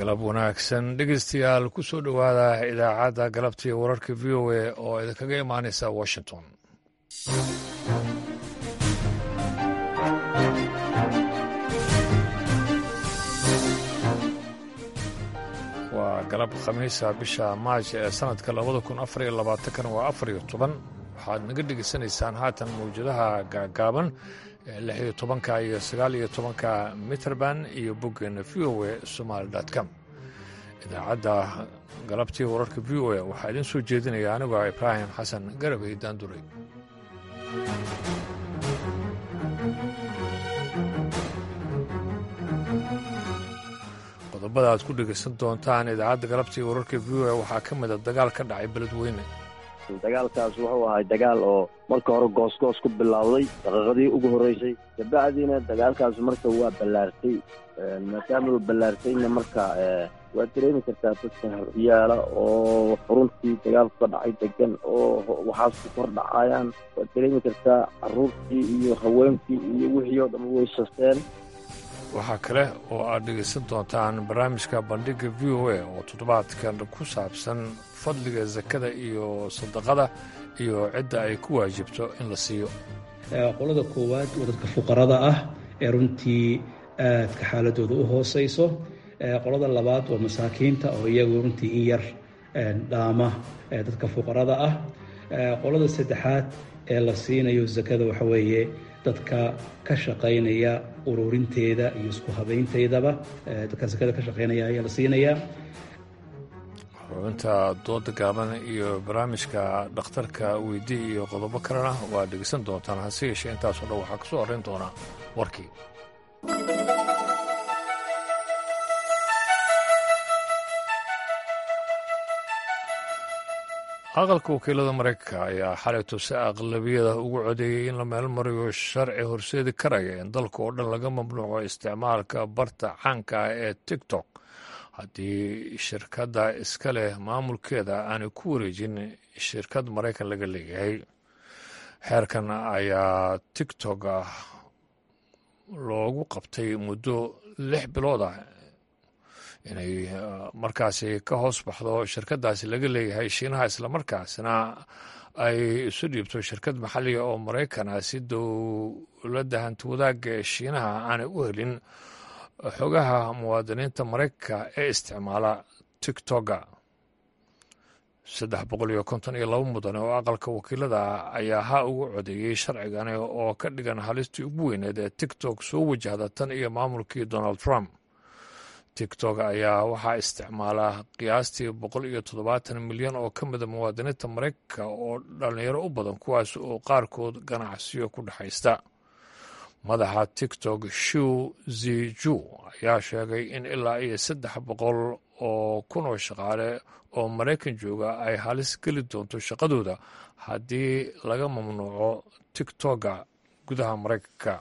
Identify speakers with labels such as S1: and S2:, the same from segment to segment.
S1: galab wanaagsan dhegeystayaal ku soo dhowaada idaacadda galabtii wararka v o a oo idinkaga imaanaysa washington waa galab khamiisa bisha maaj ee sannadka labada kun afar iyo labaatankan waa afar iyo toban waxaad naga dhegeysanaysaan haatan mawjadaha gaagaaban ee lix iyo tobanka iyo sagaal iyo tobanka mitrband iyo boggeena v o a somaali com idaacadda galabtii wararka v o a waxaa idiin soo jeedinaya anigoo ibraahim xasan garabay daanduray qodobada aad ku dhegaysan doontaan idaacadda galabtii wararka v o a waxaa ka mida dagaal ka dhacay beledweyne
S2: dagaalkaas wuxuu ahay dagaal oo marka hore goosgoos ku bilowday daqiiqadii ugu horreysay kabacdiina dagaalkaas marka waa ballaartay maadaama uu ballaartayna marka waad dareemi kartaa dadka yaala oo xuruntii dagaalku ka dhacay degan oo waxaas ku kor dhacayaan waad dareemi kartaa carruurtii iyo haweenkii iyo wixii oo dhan way sasteen
S1: waxaa kale oo aad dhegaysan doontaan barnaamijka bandhigga v o a oo toddobaadkan ku saabsan fadliga sakada iyo sadaqada iyo cidda ay ku waajibto in la siiyo
S3: qolada koowaad waa dadka fuqarada ah ee runtii aadka xaaladooda u hooseyso qolada labaad waa masaakiinta oo iyagu runtii in yar dhaama dadka fuqarada ah qolada saddexaad ee la siinayo sakada waxa weeye dadka ka shaqaynaya ururinteeda iyo isku habaynteydaba dadka sakada ka shaqaynaya ayaa la siinayaa
S1: xubinta dooda gaaban iyo barnaamijka dhakhtarka weydii iyo qodobo kalena waa dhegeysan doontaan hase yeeshee intaasoo dhan waxaa ka soo horrayn doonaa warkii aqalka wakiilada maraykanka ayaa xalayto si aqlabiyada ugu codeeyey in la meelmariyo sharci horseedi karaya in dalka oo dhan laga mamnuuco isticmaalka barta caanka ah ee tiktok haddii shirkadda iska leh maamulkeeda aanay ku wareejin shirkad maraykan laga leeyahay xeerkan ayaa tiktok loogu qabtay muddo lix bilood ah inay markaasi ka hoos baxdo shirkaddaasi laga leeyahay shiinaha islamarkaasna ay isu dhiibto shirkad maxalliga oo maraykan ah si dowladda hanti wadaagga ee shiinaha aanay u helin xogaha muwaadiniinta maraykanka ee isticmaala tiktoka saddex boqol iyo konton iyo laba mudane oo aqalka wakiilada ayaa ha ugu codeeyey sharcigani oo ka dhigan halistii ugu weyneed ee tiktok soo wajahda tan iyo maamulkii donald trump tiktok ayaa waxaa isticmaala qiyaastii boqol iyo toddobaatan milyan oo ka mida muwaadiniinta maraykanka oo dhallinyaro u badan kuwaas oo qaarkood ganacsiyo ku dhexaysta madaxa tiktok shiw ziju ayaa sheegay in ilaa iyo saddex boqol oo kun oo shaqaale oo maraykan jooga ay halis geli doonto shaqadooda haddii laga mamnuuco tiktoka gudaha maraykanka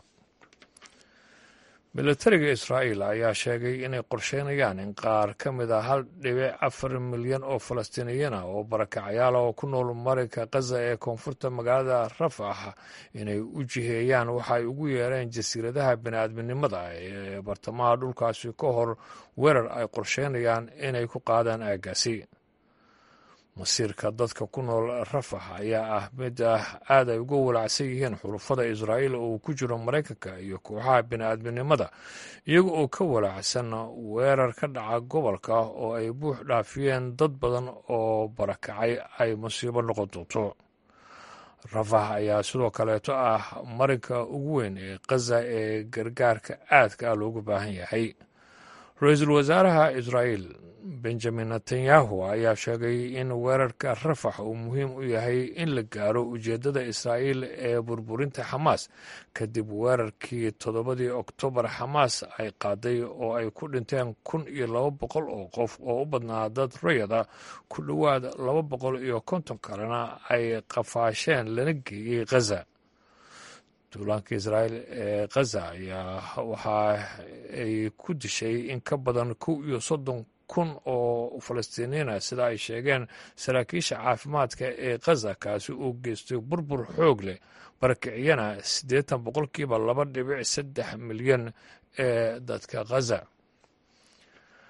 S1: milatariga israa'iil ayaa sheegay inay qorsheynayaan in qaar ka mid a hal dhibic afar milyan oo falastiiniyiin ah oo barakacayaala oo ku nool marinka khaza ee koonfurta magaalada rafax inay u jiheeyaan waxa ay ugu yeereen jasiiradaha bini'aadminimada ee bartamaha dhulkaasi ka hor weerar ay qorsheynayaan inay ku qaadaan aaggaasi masiirka dadka ku nool rafax ayaa ah mid ah aad ay uga walacsan yihiin xulufada israa'iil oo uu ku jiro maraykanka iyo kooxaha bini'aadminimada iyaga oo ka walacsan weerar ka dhaca gobolka oo ay buux dhaafiyeen dad badan oo barakacay ay masiibo noqon doonto rafax ayaa sidoo kaleeto ah marinka ugu weyn ee khaza ee gargaarka aadka ah loogu baahan yahay ra-iisul wasaaraha israa'iil benjamin netanyahu ayaa sheegay in weerarka rafax uu muhiim u yahay in la gaaro ujeeddada israa'iil ee burburinta xamaas kadib weerarkii toddobadii oktoobar xamaas ay qaaday oo ay ku dhinteen kun iyo laba boqol oo qof oo u badnaa dad rayada ku dhowaad laba boqol iyo konton kalena ay qafaasheen lana geeyey khaza duulaanka israa'iil ee khaza ayaa waxa ay ku dishay in ka badan kow iyo soddon kun oo falastiiniina sida ay sheegeen saraakiisha caafimaadka ee khaza kaasi uu geystay burbur xoog leh barakiciyana siddeetan boqolkiiba laba dhibic saddex milyan ee dadka khaza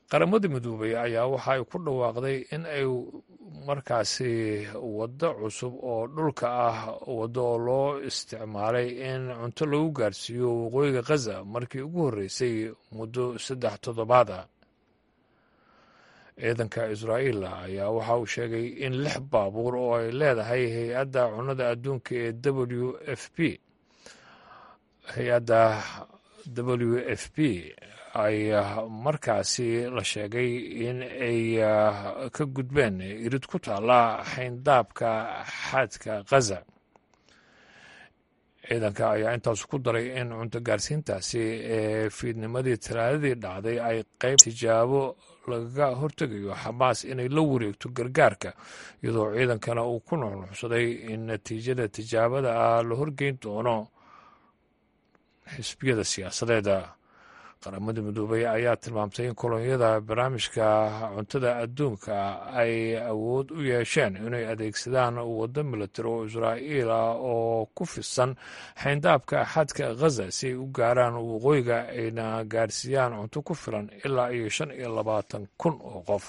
S1: qaramada midoobay ayaa waxa ay ku dhawaaqday in ay markaasi waddo cusub oo dhulka ah waddo oo loo isticmaalay in cunto lagu gaarsiiyo waqooyiga khaza markii ugu horreysay muddo saddex toddobaad ah ciidanka israa'iil ayaa waxa uu sheegay in lix baabuur oo ay leedahay hay-adda cunnada adduunka ee w f p hay-adda w f p ay markaasi la sheegay in ay ka gudbeen irid ku taalla xayndaabka xaadka khaza ciidanka ayaa intaas ku daray in cunto gaarsiintaasi ee fiidnimadii talaadadii dhacday ay qayb tijaabo lagaga hortegayo xamaas inay la wareegto gargaarka iyadoo ciidankana uu ku nuxnuxsaday in natiijada tijaabada ah la horgeyn doono xisbiyada siyaasadeeda qaramada midoobay ayaa tilmaamtay in kolonyada barnaamijka cuntada adduunka ay awood u yeesheen inay adeegsadaan waddo milatari oo israa'iil ah oo ku fisan xayndaabka xadka khaza si ay u gaaraan waqooyiga ayna gaarsiiyaan cunto ku filan ilaa iyo shan iyo labaatan kun oo qof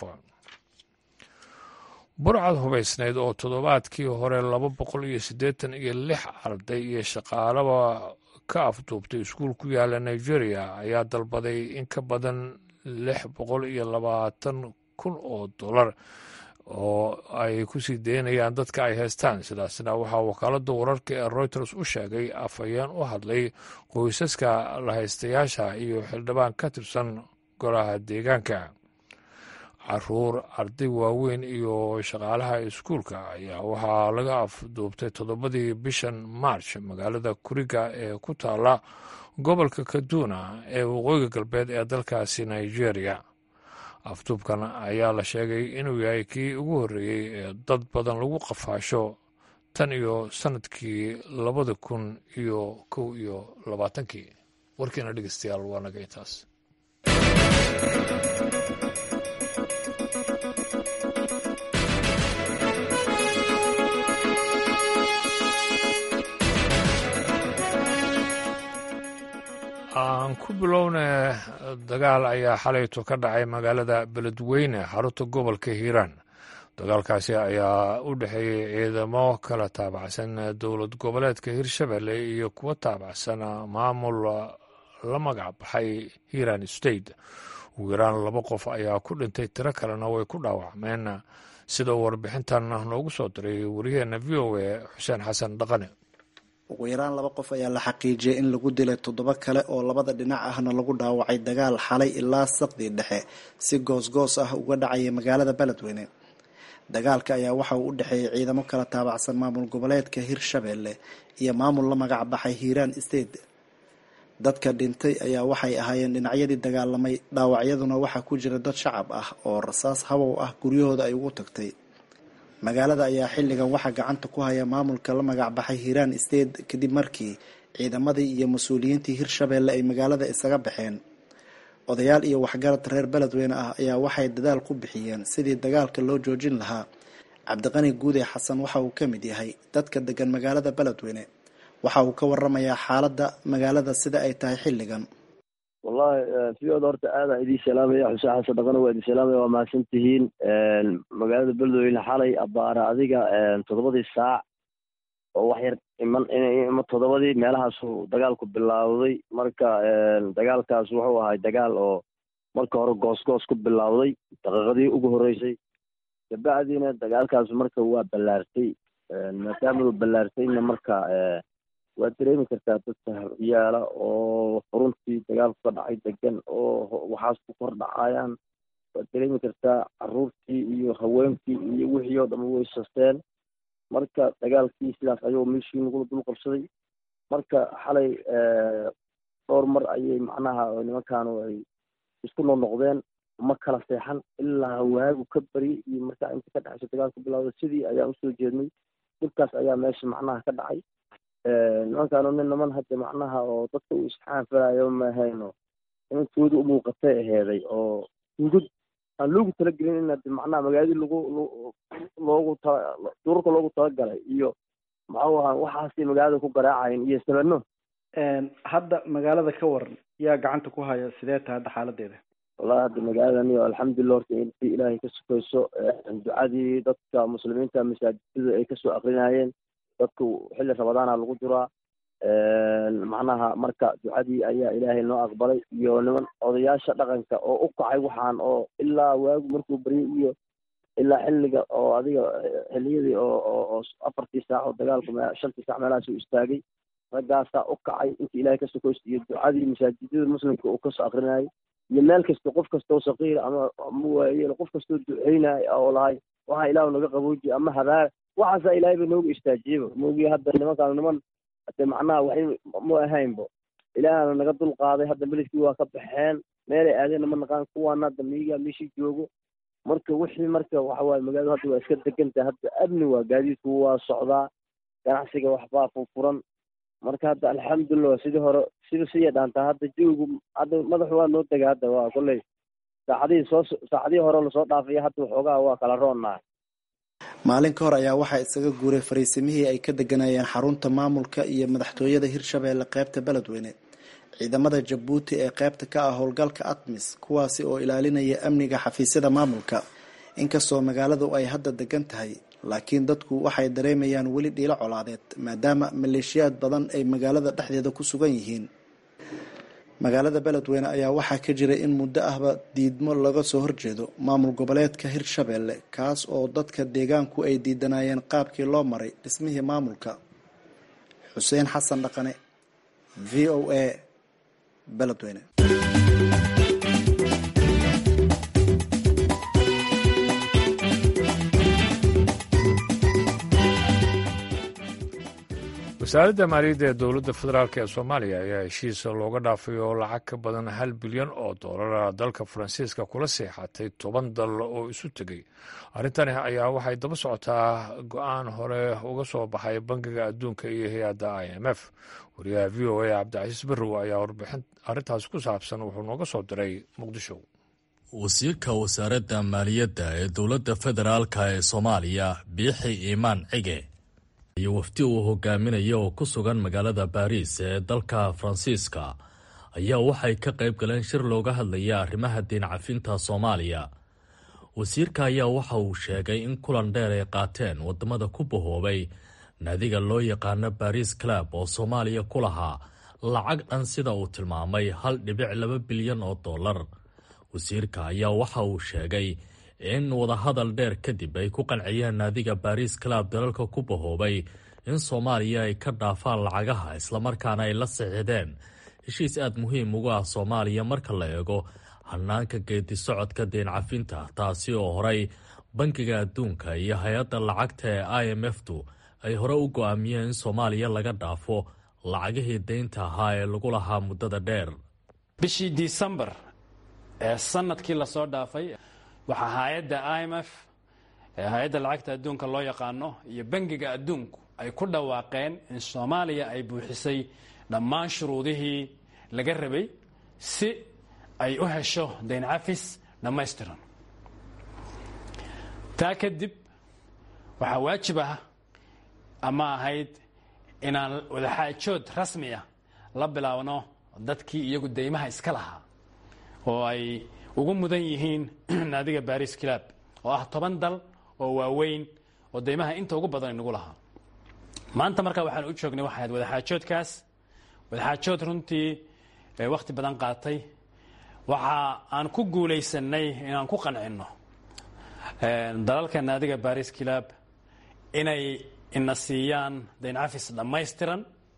S1: burcad hubaysnayd oo toddobaadkii hore laba boqol iyo siddeetan iyo lix arday iyo shaqaalaba ka afduubtay iskuul ku yaala nigeria ayaa dalbaday in ka badan lix boqol iyo labaatan kun oo dollar oo ay ku sii daynayaan dadka ay haystaan sidaasna waxaa wakaaladda wararka ee reuters u sheegay afhayeen u hadlay qoysaska lahaystayaasha iyo xildhibaan ka tirsan golaha deegaanka caruur arday waaweyn iyo shaqaalaha iskuulka ayaa waxaa laga afduubtay toddobadii bishan march magaalada kuriga ee ku taala gobolka kaduna ee waqooyiga galbeed ee dalkaasi nigeria afduubkan ayaa la sheegay inuu yahay kii ugu horreeyey ee dad badan lagu qafaasho tan iyo sannadkii labada kun iyo kow iyo labaatankii warkiina dhegeystayaal waa naga intaas aan ku bilowna dagaal ayaa xalayto ka dhacay magaalada beledweyne xarunta gobolka hiiraan dagaalkaasi ayaa u dhexeeyey ciidamo kala taabacsan dowlad goboleedka hirshabelle iyo kuwa taabacsan maamul la magac baxay hiiraan state ugu yaraan laba qof ayaa ku dhintay tiro kalena way ku dhaawacmeen sida warbixintan noogu soo diray waryaheena v o a xuseen xasan dhaqane
S4: ugu yaraan laba qof ayaa la xaqiijiyay in lagu dilay toddoba kale oo labada dhinac ahna lagu dhaawacay dagaal xalay ilaa saqdii dhexe si goosgoos ah uga dhacaya magaalada beledweyne dagaalka ayaa waxa uu u dhexeeyay ciidamo kala taabacsan maamul goboleedka hirshabelle iyo maamul la magac baxay hiiraan state dadka dhintay ayaa waxay ahaayeen dhinacyadii dagaalamay dhaawacyaduna waxaa ku jira dad shacab ah oo rasaas habow ah guryahooda ay ugu tagtay magaalada ayaa xilligan waxaa gacanta ku haya maamulka la magac baxay hiiraan state kadib markii ciidamadii iyo mas-uuliyiintii hirshabelle ay magaalada isaga baxeen odayaal iyo waxgarad reer beledweyne ah ayaa waxay dadaal ku bixiyeen sidii dagaalka loo joojin lahaa cabdiqani guude xasan waxa uu ka mid yahay dadka degan magaalada beledweyne waxa uu ka waramayaa xaaladda magaalada sida ay tahay xilligan
S2: wallahi fiyoda horta aadaan idin salaamaya xuseen xasan dhaqana waa idin salaamaya waa mahadsan tihiin magaalada beledweyne xalay abaara adiga toddobadii saac oo wax yar iman ima toddobadii meelahaasuu dagaalku bilaawday marka dagaalkaas wuxuu ahay dagaal oo marka hore goosgoos ku bilaawday daqiiqadii ugu horreysay kabacdiina dagaalkaas marka waa ballaartay maadaama uu ballaartayna marka waad dareemi kartaa dadka yaala oo xuruntii dagaalku ka dhacay degan oo waxaas ku kor dhacayaan waad dareemi kartaa caruurtii iyo haweenkii iyo wixii oo dhan way sasteen marka dagaalkii sidaas ayuu meeshii nagula dul qabsaday marka xalay dhowr mar ayay macnaha nimankaanu ay isku noqnoqdeen ma kala seexan ilaa waagu ka bari iyo markaa inta ka dhexayso dagaalku bilowda sidii ayaan usoo jeednay dhibkaas ayaa meesha macnaha ka dhacay nimankaanu nin niman hadda macnaha oo dadka uu isxaanfalayo mahayno nimankooda u muuqatay aheeday oo hungud aan loogu talagelin in hadi macnaha magaaladii lagu loogu tala duurka loogu talagalay iyo maxuu ahaa waxaasay magaalada ku garaacayen iyo sabano
S4: hadda magaalada ka waran yaa gacanta ku haya sidee tahay hadda xaaladeeda
S2: wallahi hadda magaaladani alxamdulilah horta intii ilaahay ka sukayso ducadii dadka muslimiinta masaajidada ay kasoo akrinayeen dadku xilli rabadaana lagu jiraa macnaha marka ducadii ayaa ilaahay noo aqbalay iyo niman odayaasha dhaqanka oo u kacay waxaan oo ilaa waagu markuu baryay iyo ilaa xilliga oo adiga xilliyadii oo oo afartii saac oo dagaalku shantii saac meelahaas u istaagay raggaasaa u kacay intii ilaahay ka sukaysto iyo ducadii masaajidada muslimka uu kasoo akrinayay iyo meel kasta qof kastoo saqiir ama ama waayeel qof kastoo duceynaya oo lahay waxa ilaahu naga qabooji ama habaar waxaasaa ilaahay ba nooga istaajiyaba moogiya hadda nimankaan niman hade macnaha waxay ma ahaynbo ilaahana naga dul qaaday hadda beledkii waa ka baxeen meelay aadeenna ma naqaan kuwaana hadda miyiga meeshii joogo marka wixii marka waxawaaye magaaladu hadda waa iska degantahay hadda amni waa gaadiidku waa socdaa ganacsiga waxbaa furfuran marka hadda alxamdulilah sidii hore sida siya dhaantaa hadda jawigu hadda madaxu waa noo dega hadda waa kolley saacadihii soo saacadihii hore lasoo dhaafaya hadda waxoogaa waa kala roonnahay
S4: maalin ka hor ayaa waxaa isaga guuray fariisimihii ay ka deganayeen xarunta maamulka iyo madaxtooyada hirshabeelle qeybta beledweyne ciidamada jabuuti ee qeybta ka ah howlgalka atmis kuwaasi oo ilaalinaya amniga xafiisyada maamulka inkastoo magaaladu ay hadda degan tahay laakiin dadku waxay dareemayaan weli dhiilo colaadeed maadaama maleeshiyaad badan ay magaalada dhexdeeda ku sugan yihiin magaalada beledweyne ayaa waxaa ka jira in muddo ahba diidmo laga soo horjeedo maamul goboleedka hirshabeelle kaas oo dadka deegaanku ay diidanayeen qaabkii loo maray dhismihii maamulka xuseen xasan dhaqane v o a beledweyne
S1: wasaaradda maaliyadda ee dowladda federaalk ee soomaaliya ayaa heshiisa looga dhaafay oo lacag ka badan hal bilyan oo doolara dalka faransiiska kula seexatay toban dal oo isu tegey arrintani ayaa waxay daba socotaa go-aan hore uga soo baxay bangiga adduunka iyo hay-adda i m f wariyaha v o a cabdicasiis barrow ayaa warbixin arrintaas ku saabsan wuxuu nooga soo diray muqdisho
S5: wasiirka wasaaradda maaliyadda ee dowladda federaalk ee soomaaliya biixi iimaan cige iyo wafdi uu hogaaminaya oo ku sugan magaalada baariis ee dalka faransiiska ayaa waxay ka qayb galeen shir looga hadlaya arrimaha diin cafinta soomaaliya wasiirka ayaa waxa uu sheegay in kulan dheer ay qaateen wadamada ku bahoobay naadiga loo yaqaano baris club oo soomaaliya ku lahaa lacag dhan sida uu tilmaamay hal dhibic laba bilyan oo dollar wasiirka ayaa waxa uu sheegay in wadahadal dheer kadib ay ku qanciyeen naadiga baris club dalalka ku bahoobay in soomaaliya ay ka dhaafaan lacagaha islamarkaana ay la saxiixdeen heshiis aad muhiim ugu ah soomaaliya marka la eego hanaanka geedi socodka deen cafinta taasi oo horey bankiga adduunka iyo hay-adda lacagta ee i m f tu ay hore u go-aamiyeen in soomaaliya laga dhaafo lacagihii deynta ahaa ee lagu lahaa muddada dheer
S6: bishii disembar ee sanadkii lasoo dhaafay waxaa hay-adda i m f ee hay-adda lacagta adduunka loo yaqaano iyo bangiga adduunku ay ku dhawaaqeen in soomaaliya ay buuxisay dhammaan shuruudihii laga rabay si ay u hesho dayn cafis dhammaystiran taa kadib waxaa waajib ah ama ahayd inaan wadaxaajood rasmi ah la bilaabno dadkii iyagu deymaha iska lahaa oo ay ugu mudan yihiin naadiga baris club oo ah toban dal oo waaweyn oo deymaha inta ugu badan inagu lahaa maanta markaa waxaan u joognay waxay ahayd wadaxaajoodkaas wadaxaajood runtii wakhti badan qaatay waxa aan ku guulaysanay inaan ku qancinno dalalka naadiga baris club inay ina siiyaan dayn cafis dhammaystiran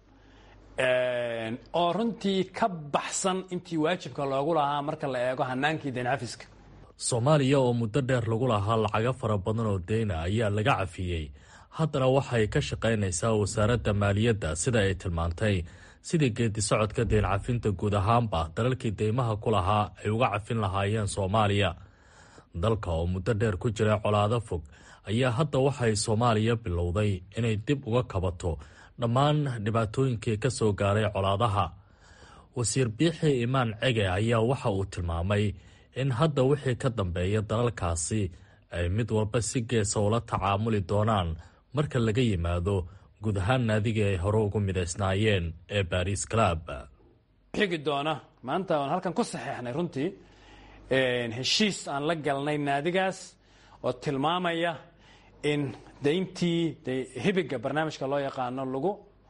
S6: oo runtii ka baxsan intii waajibka loogu lahaa marka la eego hanaankii dayn cafiska
S5: soomaaliya oo muddo dheer lagu lahaa lacago fara badan oo deyna ayaa laga cafiyey haddana waxay ka shaqaynaysaa wasaaradda maaliyadda sida ay tilmaantay sidii geedi socodka deen cafinta guud ahaanba dalalkii deymaha ku lahaa ay uga cafin lahaayeen soomaaliya dalka oo muddo dheer ku jira colaado fog ayaa hadda waxay soomaaliya bilowday inay dib uga kabato dhammaan dhibaatooyinkii ka soo gaaray colaadaha wasiir biixi imaan cege ayaa waxa uu tilmaamay in hadda wixii ka dambeeya dalalkaasi ay mid walba si geesa ula tacaamuli doonaan marka laga yimaado guud ahaan naadigii ay hore ugu midaysnaayeen ee baris club
S6: xigi doona maanta aan halkan ku saxeexnay runtii heshiis aan la galnay naadigaas oo tilmaamaya in dayntii hibiga barnaamijka loo yaqaano lagu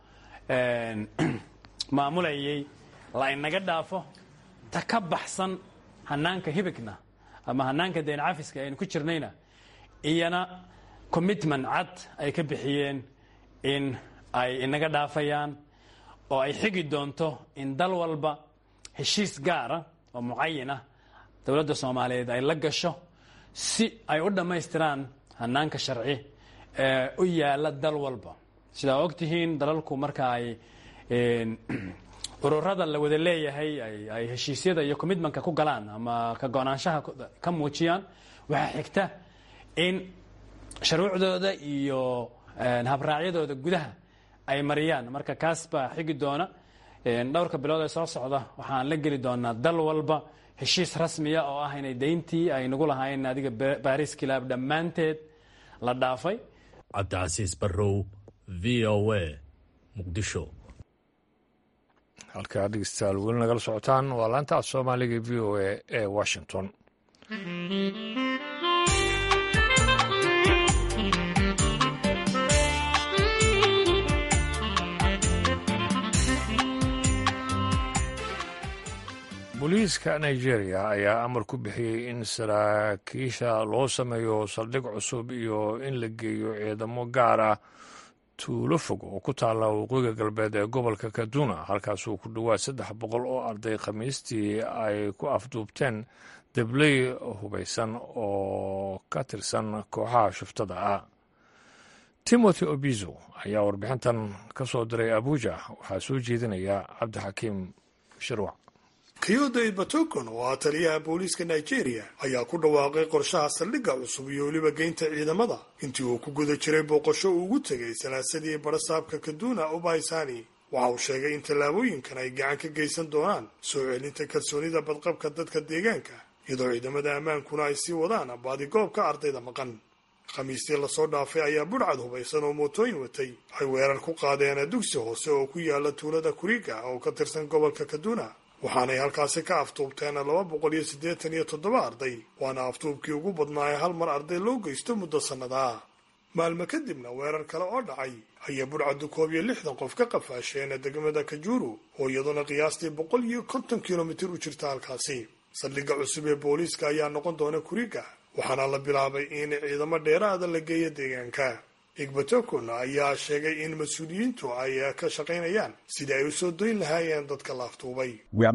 S6: maamulayay la inaga dhaafo ta ka baxsan hanaanka hibigna ama hanaanka dayn cafiska aynu ku jirnayna iyana commitment cad ay ka bixiyeen in ay inaga dhaafayaan oo ay xigi doonto in dal walba heshiis gaara oo mucayin ah dowladda soomaaliyeed ay la gasho si ay u dhammaystiraan hanaanka sharci ee u yaala dal walba sidaa ogtihiin dalalku marka ay ururada la wada leeyahay ay heshiisyada iyo commitmentka ku galaan ama ka go-naanshaha ka muujiyaan waxaa xigta in shuruucdooda iyo habraacyadooda gudaha ay mariyaan marka kaas baa xigi doona dhowrka bilood ee soo socda waxaan la geli doonaa dal walba heshiis rasmiya oo ah inay dayntii ay nagu lahaayeen adiga baris kilaab dhammaanteed la dhaafay
S5: cabdicasiis barrow v o a muqdisho
S1: halkaa dhegeystayaal weli nagala socotaan waa laanta af soomaaliga v o a ee washington booliiska nigeria ayaa amar ku bixiyey in saraakiisha loo sameeyo saldhig cusub iyo in la geeyo ciidamo gaar ah tuulo fog oo ku taalla waqooyiga galbeed ee gobolka kaduna halkaasuu ku dhowaad saddex boqol oo arday khamiistii ay ku afduubteen debley hubaysan oo ka tirsan kooxaha shuftada ah timothy obizo ayaa warbixintan ka soo diray abuja waxaa soo jeedinaya cabdixakiim shirwac
S7: kyodo ibatokon oo ah taliyaha booliiska nigeria ayaa ku dhawaaqay qorshaha saldhigga cusub iyo weliba geynta ciidamada intii uu ku guda jiray booqasho uu ugu tegay salaasadii barasaabka kaduna ubaysani waxa uu sheegay in tallaabooyinkan ay gacan ka geysan doonaan soo celinta kalsoonida badqabka dadka deegaanka iyadoo ciidamada ammaankuna ay sii wadaan baadigoobka ardayda maqan khamiistii lasoo dhaafay ayaa budhcad hubaysan oo mootooyin watay ay weerar ku qaadeen dugsi hoose oo ku yaala tuulada kuriga oo ka tirsan gobolka kaduna waxaanay halkaasi ka aftuubteen laba boqol iyo siddeetan iyo toddoba arday waana aftuubkii ugu badnaa ee hal mar arday loo geysto muddo sannadaa maalmo kadibna weerar kale oo dhacay ayay budhcaddu koob iyo lixdan qof ka qafaasheen degmada kajuru oo iyaduna qiyaastii boqol iyo konton kilomitir u jirta halkaasi saldhigga cusub ee booliiska ayaa noqon doona kuriga waxaana la bilaabay in ciidamo dheeraada la geeyo deegaanka igbatokon ayaa sheegay in mas-uuliyiintu ay ka shaqaynayaan sidii ay u soo doyn lahaayeen dadka la aftuubay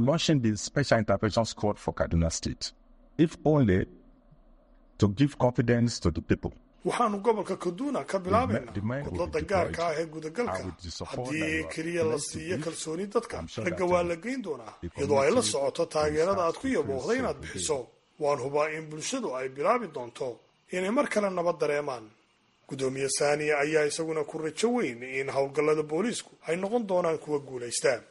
S7: waxaanu gobolka kaduna ka bilaabaynaa kudlada gaarka ah ee gudagalka haddii keliya la siiyo kalsooni dadka ragga waa la geyn doonaa iyadoo ay la socoto taageerada aad ku yaboohday inaad bixiso waan hubaa in bulshadu ay bilaabi doonto inay mar kale nabad dareemaan gudoomiye saaniya ayaa isaguna ku rajo weyn in howlgallada booliisku ay noqon doonaan kuwa guulaystaan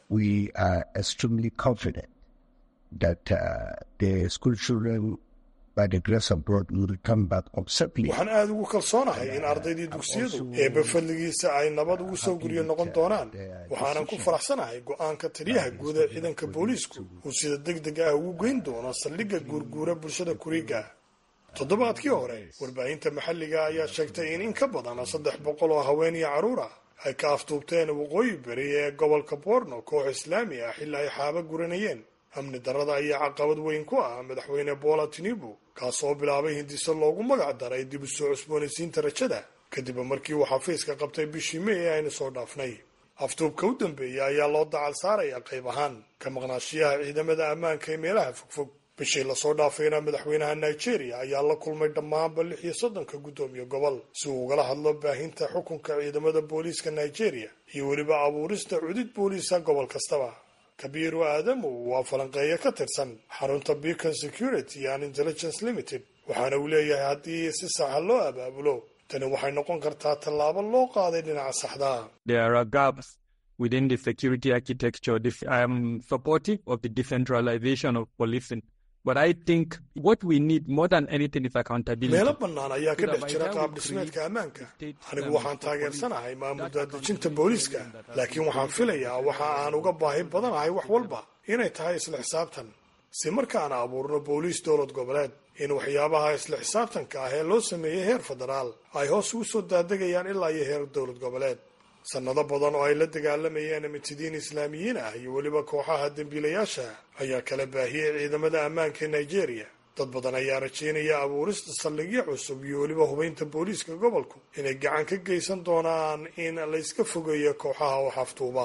S7: waxaan aada ugu kalsoonahay in ardaydii dugsiyadu eebba fadligiisa ay nabad ugu soo guryo noqon doonaan waxaanan ku faraxsanahay go-aanka taliyaha guud ee ciidanka booliisku uu sida deg deg ah ugu geyn doono saldhigga guurguura bulshada kuriga toddobaadkii hore warbaahinta maxalliga ayaa sheegtay in in ka badan saddex boqol oo haween iyo carruur ah ay ka aftuubteen waqooyi beri ee gobolka borno koox islaami ah xilli ay xaaba guranayeen amni darrada ayaa caqabad weyn ku ah madaxweyne bola tinibu kaasoo bilaabay hindiso loogu magac daray dib u soo cusboonaysiinta rajada kadib markii uu xafiiska qabtay bishii may ee aynu soo dhaafnay aftuubka u dambeeya ayaa loo dacal saaraya qayb ahaan ka maqnaashiyaha ciidamada ammaanka ee meelaha fogfog bishii lasoo dhaafayna madaxweynaha nigeria ayaa la kulmay dhammaanba lix iyo soddonka guddoomiye gobol si uu ugala hadlo baahinta xukunka ciidamada booliiska nigeria iyo weliba abuurista cudid booliisa gobol kastaba kabiiru aadamu waa falanqeeyo ka tirsan xarunta beacon security and intelligence limited waxaana uu leeyahay haddii si saxa loo abaabulo tani waxay noqon kartaa tallaabo loo qaaday dhinaca saxda
S8: within the security architecture I'm supportive of the decentralization of policing But I think what we need more than anything is accountability.
S7: meelo bannaan ayaa ka dhex jira qaab dhismeedka ammaanka anigu waxaan taageersanahay maamul daadejinta booliiska laakiin waxaan filayaa waxa aan uga baahi badanahay wax walba inay tahay isla xisaabtan si markaana abuurno booliis dowlad goboleed in waxyaabaha isla xisaabtanka ah ee loo sameeyey heer federaal ay hoos ugu soo daadegayaan ilaa iyo heer dowlad goboleed sannado badan oo ay la dagaalamayeen mitidiin islaamiyiin ah iyo weliba kooxaha dembiilayaasha ayaa kala baahiyey ciidamada ammaanka ee nigeria dad badan ayaa rajaynaya abuurista saldhigyo cusub iyo weliba hubaynta booliiska gobolku inay gacan ka geysan doonaan in layska fogeeyo kooxaha wax aftuuba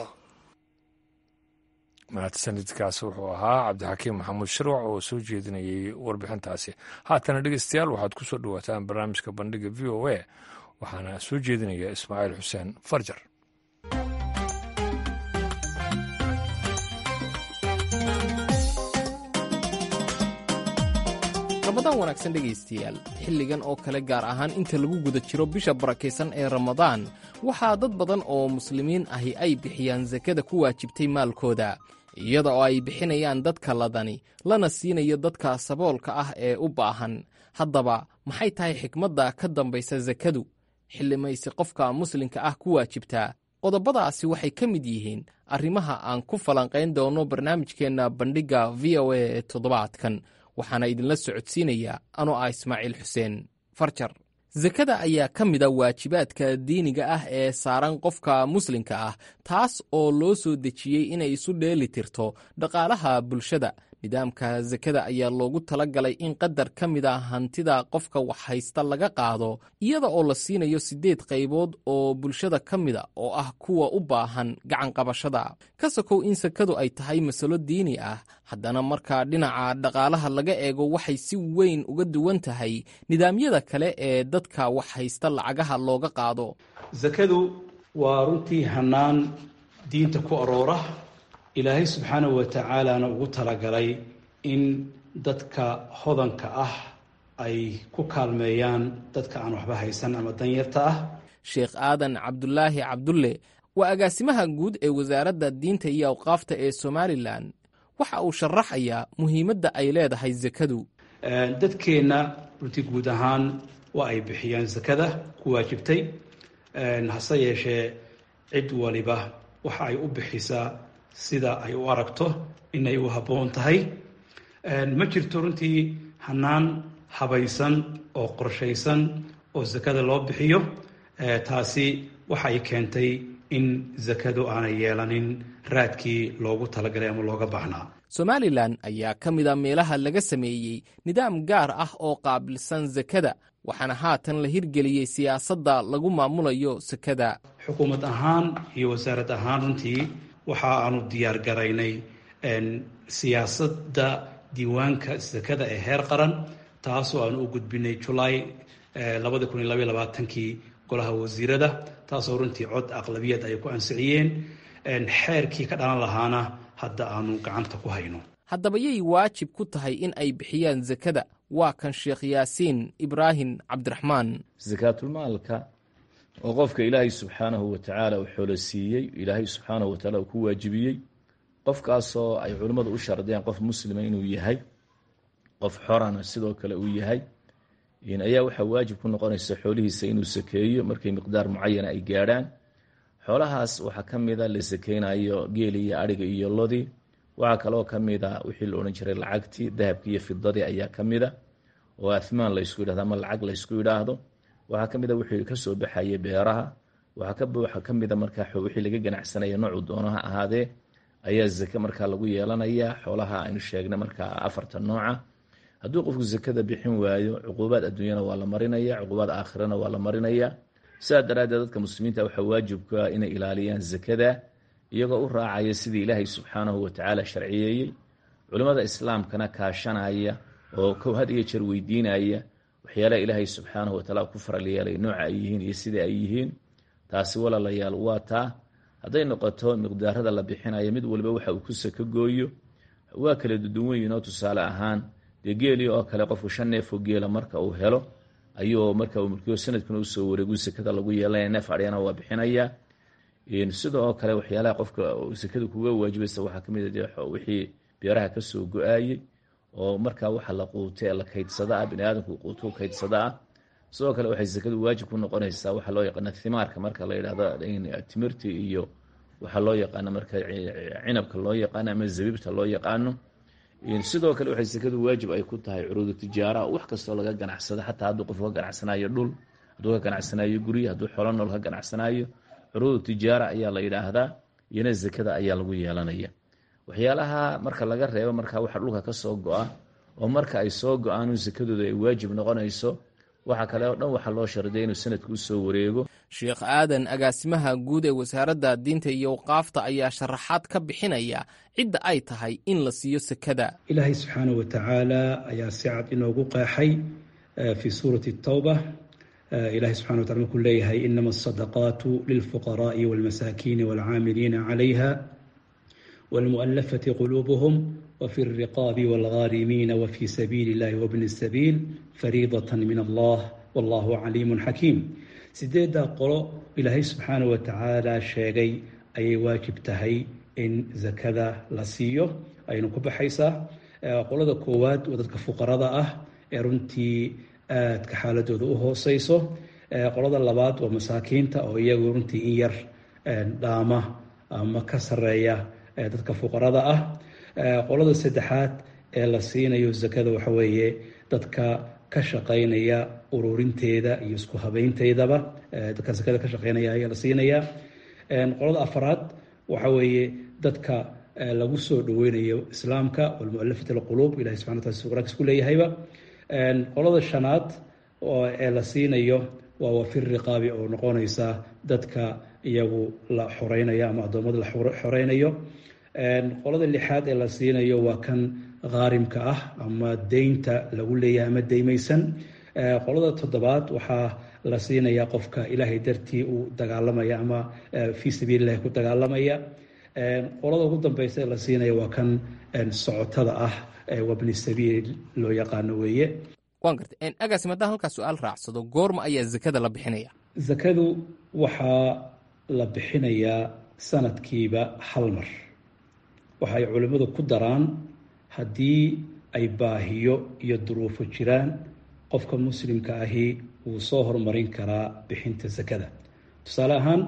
S1: mahadsanidkaasi wuxuu ahaa cabdixakiim maxamuud shirwac oo soo jeedinayay warbixintaasi haatana dhegeystayaal waxaad ku soo dhawaataan barnaamijka bandhiga v o a waxaana soo jeedinaya ismaaciil xuseen farjar
S9: ramadaan wanaagsan dhegaystayaal xilligan oo kale gaar ahaan inta lagu guda jiro bisha barakaysan ee ramadaan waxaa dad badan oo muslimiin ahi ay bixiyaan sakada ku waajibtay maalkooda iyada oo ay bixinayaan dadka ladani lana siinayo dadka saboolka ah ee u baahan haddaba maxay tahay xikmadda ka dambaysa sakadu xillimaysi qofka muslimka ah ku waajibtaa qodobadaasi waxay ka mid yihiin arrimaha aan ku falanqayn doono barnaamijkeenna bandhigga v o a ee toddobaadkan waxaana idinla socodsiinayaa anoo ah ismaaciil xuseen farjar sakada ayaa ka mida waajibaadka diiniga ah ee saaran qofka muslimka ah taas oo loo soo dejiyey inay isu dheeli tirto dhaqaalaha bulshada nidaamka sakada ayaa loogu tala galay in qadar ka mid a hantida qofka wax haysta laga qaado iyada oo la siinayo siddeed qaybood oo bulshada ka mida oo ah kuwa u baahan gacanqabashada ka sokow in sakadu ay tahay masalo diini ah haddana markaa dhinaca dhaqaalaha laga eego waxay si weyn uga duwan tahay nidaamyada kale ee dadka wax haysta lacagaha looga qaado
S3: sakadu waa runtii hannaan diinta ku aroora ilaahay subxaanahu wa tacaalana ugu talagalay in dadka hodanka ah ay ku kaalmeeyaan dadka aan waxba haysan ama danyarta ah
S9: sheekh aadan cabdulaahi cabdulle waa agaasimaha guud ee wasaaradda diinta iyo awqaafta ee somalilan waxa uu sharaxayaa muhiimadda ay leedahay sakadu
S3: dadkeenna runtii guud ahaan waa ay bixiyaan sakada ku waajibtay hase yeeshee cid waliba waxa ay u bixisaa sida ay u aragto inay u habboon tahay ma jirto runtii hannaan habaysan oo qorshaysan oo sakada loo bixiyo taasi waxay keentay in sakadu aanay yeelanin raadkii loogu talagalay ama looga baahnaa
S9: somalilan ayaa ka mid a meelaha laga sameeyey nidaam gaar ah oo qaabilsan sakada waxaana haatan la hirgeliyey siyaasadda lagu maamulayo sakada
S3: xukuumad ahaan iyo wasaarad ahaan runtii waxa aanu diyaar garaynay siyaasadda diiwaanka sakada ee heer qaran taasoo aanu u gudbinay julaay labadi kun iyo labaiy labaatankii golaha wasiirada taasoo runtii cod aqlabiyad ay ku ansixiyeen xeerkii ka dhalan lahaana hadda aanu gacanta ku hayno
S9: haddaba yay waajib ku tahay in ay bixiyaan sakada waa kan sheekh yaasiin ibraahim cabdiraxmaan
S10: sakaatulmaalka oo qofka ilaahay subxaanahu watacaala uu xoolo siiyey ilaahay subxaanahu watacaala uu ku waajibiyey qofkaasoo ay culimmadu u shardiyaan qof muslima inuu yahay qof xorana sidoo kale uu yahay ayaa waxaa waajib ku noqonaysa xoolihiisa inuu sakeeyo markay miqdaar mucayana ay gaadhaan xoolahaas waxaa ka mida la sakeynayo geeli iyo adhiga iyo lodii waxaa kaloo ka mida wixii la odhan jiray lacagtii dahabkii iyo fidadii ayaa ka mida oo athmaan laysku yidhahdo ama lacag laysku yidhaahdo waxaa ka mida wixii kasoo baxayay beeraha waxaa ka mida markaa wixii laga ganacsanaya noocu doono ha ahaadee ayaa zake markaa lagu yeelanayaa xoolaha aynu sheegna markaa afarta nooca hadduu qofku zakada bixin waayo cuquubaad adduunyana waa la marinaya cuquubaad aakhirana waa la marinaya sidaa daraaddeed dadka muslimiinta waxaa waajibka inay ilaaliyaan zakada iyagoo u raacaya sidii ilaahay subxaanahu watacaala sharciyeeyey culimmada islaamkana kaashanaya oo had iyo jeer weydiinaya waxyaalaha ilaahay subxaanahu watacaala ku faral yeelay nooca ay yihiin iyo sida ay yihiin taasi walaalayaal waa taa hadday noqoto miqdaarada la bixinayo mid waliba waxa uu ku sako gooyo waa kala duduwan yihin oo tusaale ahaan dee geelii oo kale qofku shan neefoo geela marka uu helo ayuu marka uu mulkiyo sanadkuna usoo wareegu sakada lagu yeelanaya neef aryana waa bixinaya sida oo kale waxyaalaha qofka sakada kuga waajibaysa waxaa kamid a wixii beeraha kasoo go-aayey oo markaa waxa la quute la kaydsada ah biniaadamku quutu kaydsada ah sidoo kale waxay sakadu waajib ku noqonaysaa waxaa loo yaqaana thimaarka marka la yidhahdo timirti iyo waxaa loo yaqaano marka cinabka loo yaqaano ama zabiibta loo yaqaano sidoo kale waxay sekadu waajib ay ku tahay curuudu tijaara wax kastoo laga ganacsado xataa hadduu qof ka ganacsanayo dhul hadduu ka ganacsanayo guri hadduu xolo nool ka ganacsanayo curuudu tijaara ayaa la yidhaahdaa iyona sekada ayaa lagu yeelanaya waxyaalaha marka laga reebo marka waxa dhulka ka soo go-a oo marka ay soo go-aan sekadooda ay waajib noqonayso waxa kale oo dhan waxaa loo shardiya inuu sanadku usoo wareego
S9: sheekh aadan agaasimaha guud ee wasaaradda diinta iyo awqaafta ayaa sharaxaad ka bixinaya cidda ay tahay in la siiyo sekada
S3: ilaahay subxaanahu watacaala ayaa si cad inoogu qeexay fii suurati tawba ilahay subxana watala markuu leeyahay inama asadaqaatu lilfuqaraai walmasaakiini walcaamiliina calayha walmu'alafati quluubuhum wfi الriqaabi wاlghaarimiina wfi sabiili اllahi wbni الsabiil fariidaة min allah wallahu caliimu xakiim sideeddaa qolo ilaahay subxaanaه wa tacaala sheegay ayay waajib tahay in zakada la siiyo aynu ku baxaysaa qolada koowaad waa dadka fuqarada ah ee runtii aadka xaaladooda u hooseyso qolada labaad waa masaakiinta oo iyagu runtii in yar dhaama ama ka sareeya dadka fuqarada ah qolada saddexaad ee la siinayo zakada waxa weeye dadka ka shaqeynaya ururinteeda iyo isku habeynteydaba dadka zakada ka shaqeynaya ayaa la siinayaa qolada afaraad waxa weeye dadka lagu soo dhaweynayo islaamka walmualafat alquluub ilahi subxana wataala si quraankiis ku leeyahayba qolada shanaad ee la siinayo waa wafir riqaabi oo noqonaysa dadka iyagu la xoreynayo ama addoommada la xoreynayo qolada lixaad ee la siinayo waa kan khaarimka ah ama deynta lagu leeyahay ama deymaysan qolada toddobaad waxaa la siinayaa qofka ilaahay dartii uu dagaalamaya ama fii sabiili illahi ku dagaalamaya qolada ugu dambeysa ee la siinaya waa kan socotada ah wabni sabiil loo yaqaano weeye
S9: waan gartay agaasi maddaan halkaa su-aal raacsado goorma ayaa zakada la bixinaya
S3: zakadu waxaa la bixinayaa sanadkiiba hal mar waxa ay culimmadu ku daraan haddii ay baahiyo iyo duruufo jiraan qofka muslimka ahi wuu soo horumarin karaa bixinta zakada tusaale ahaan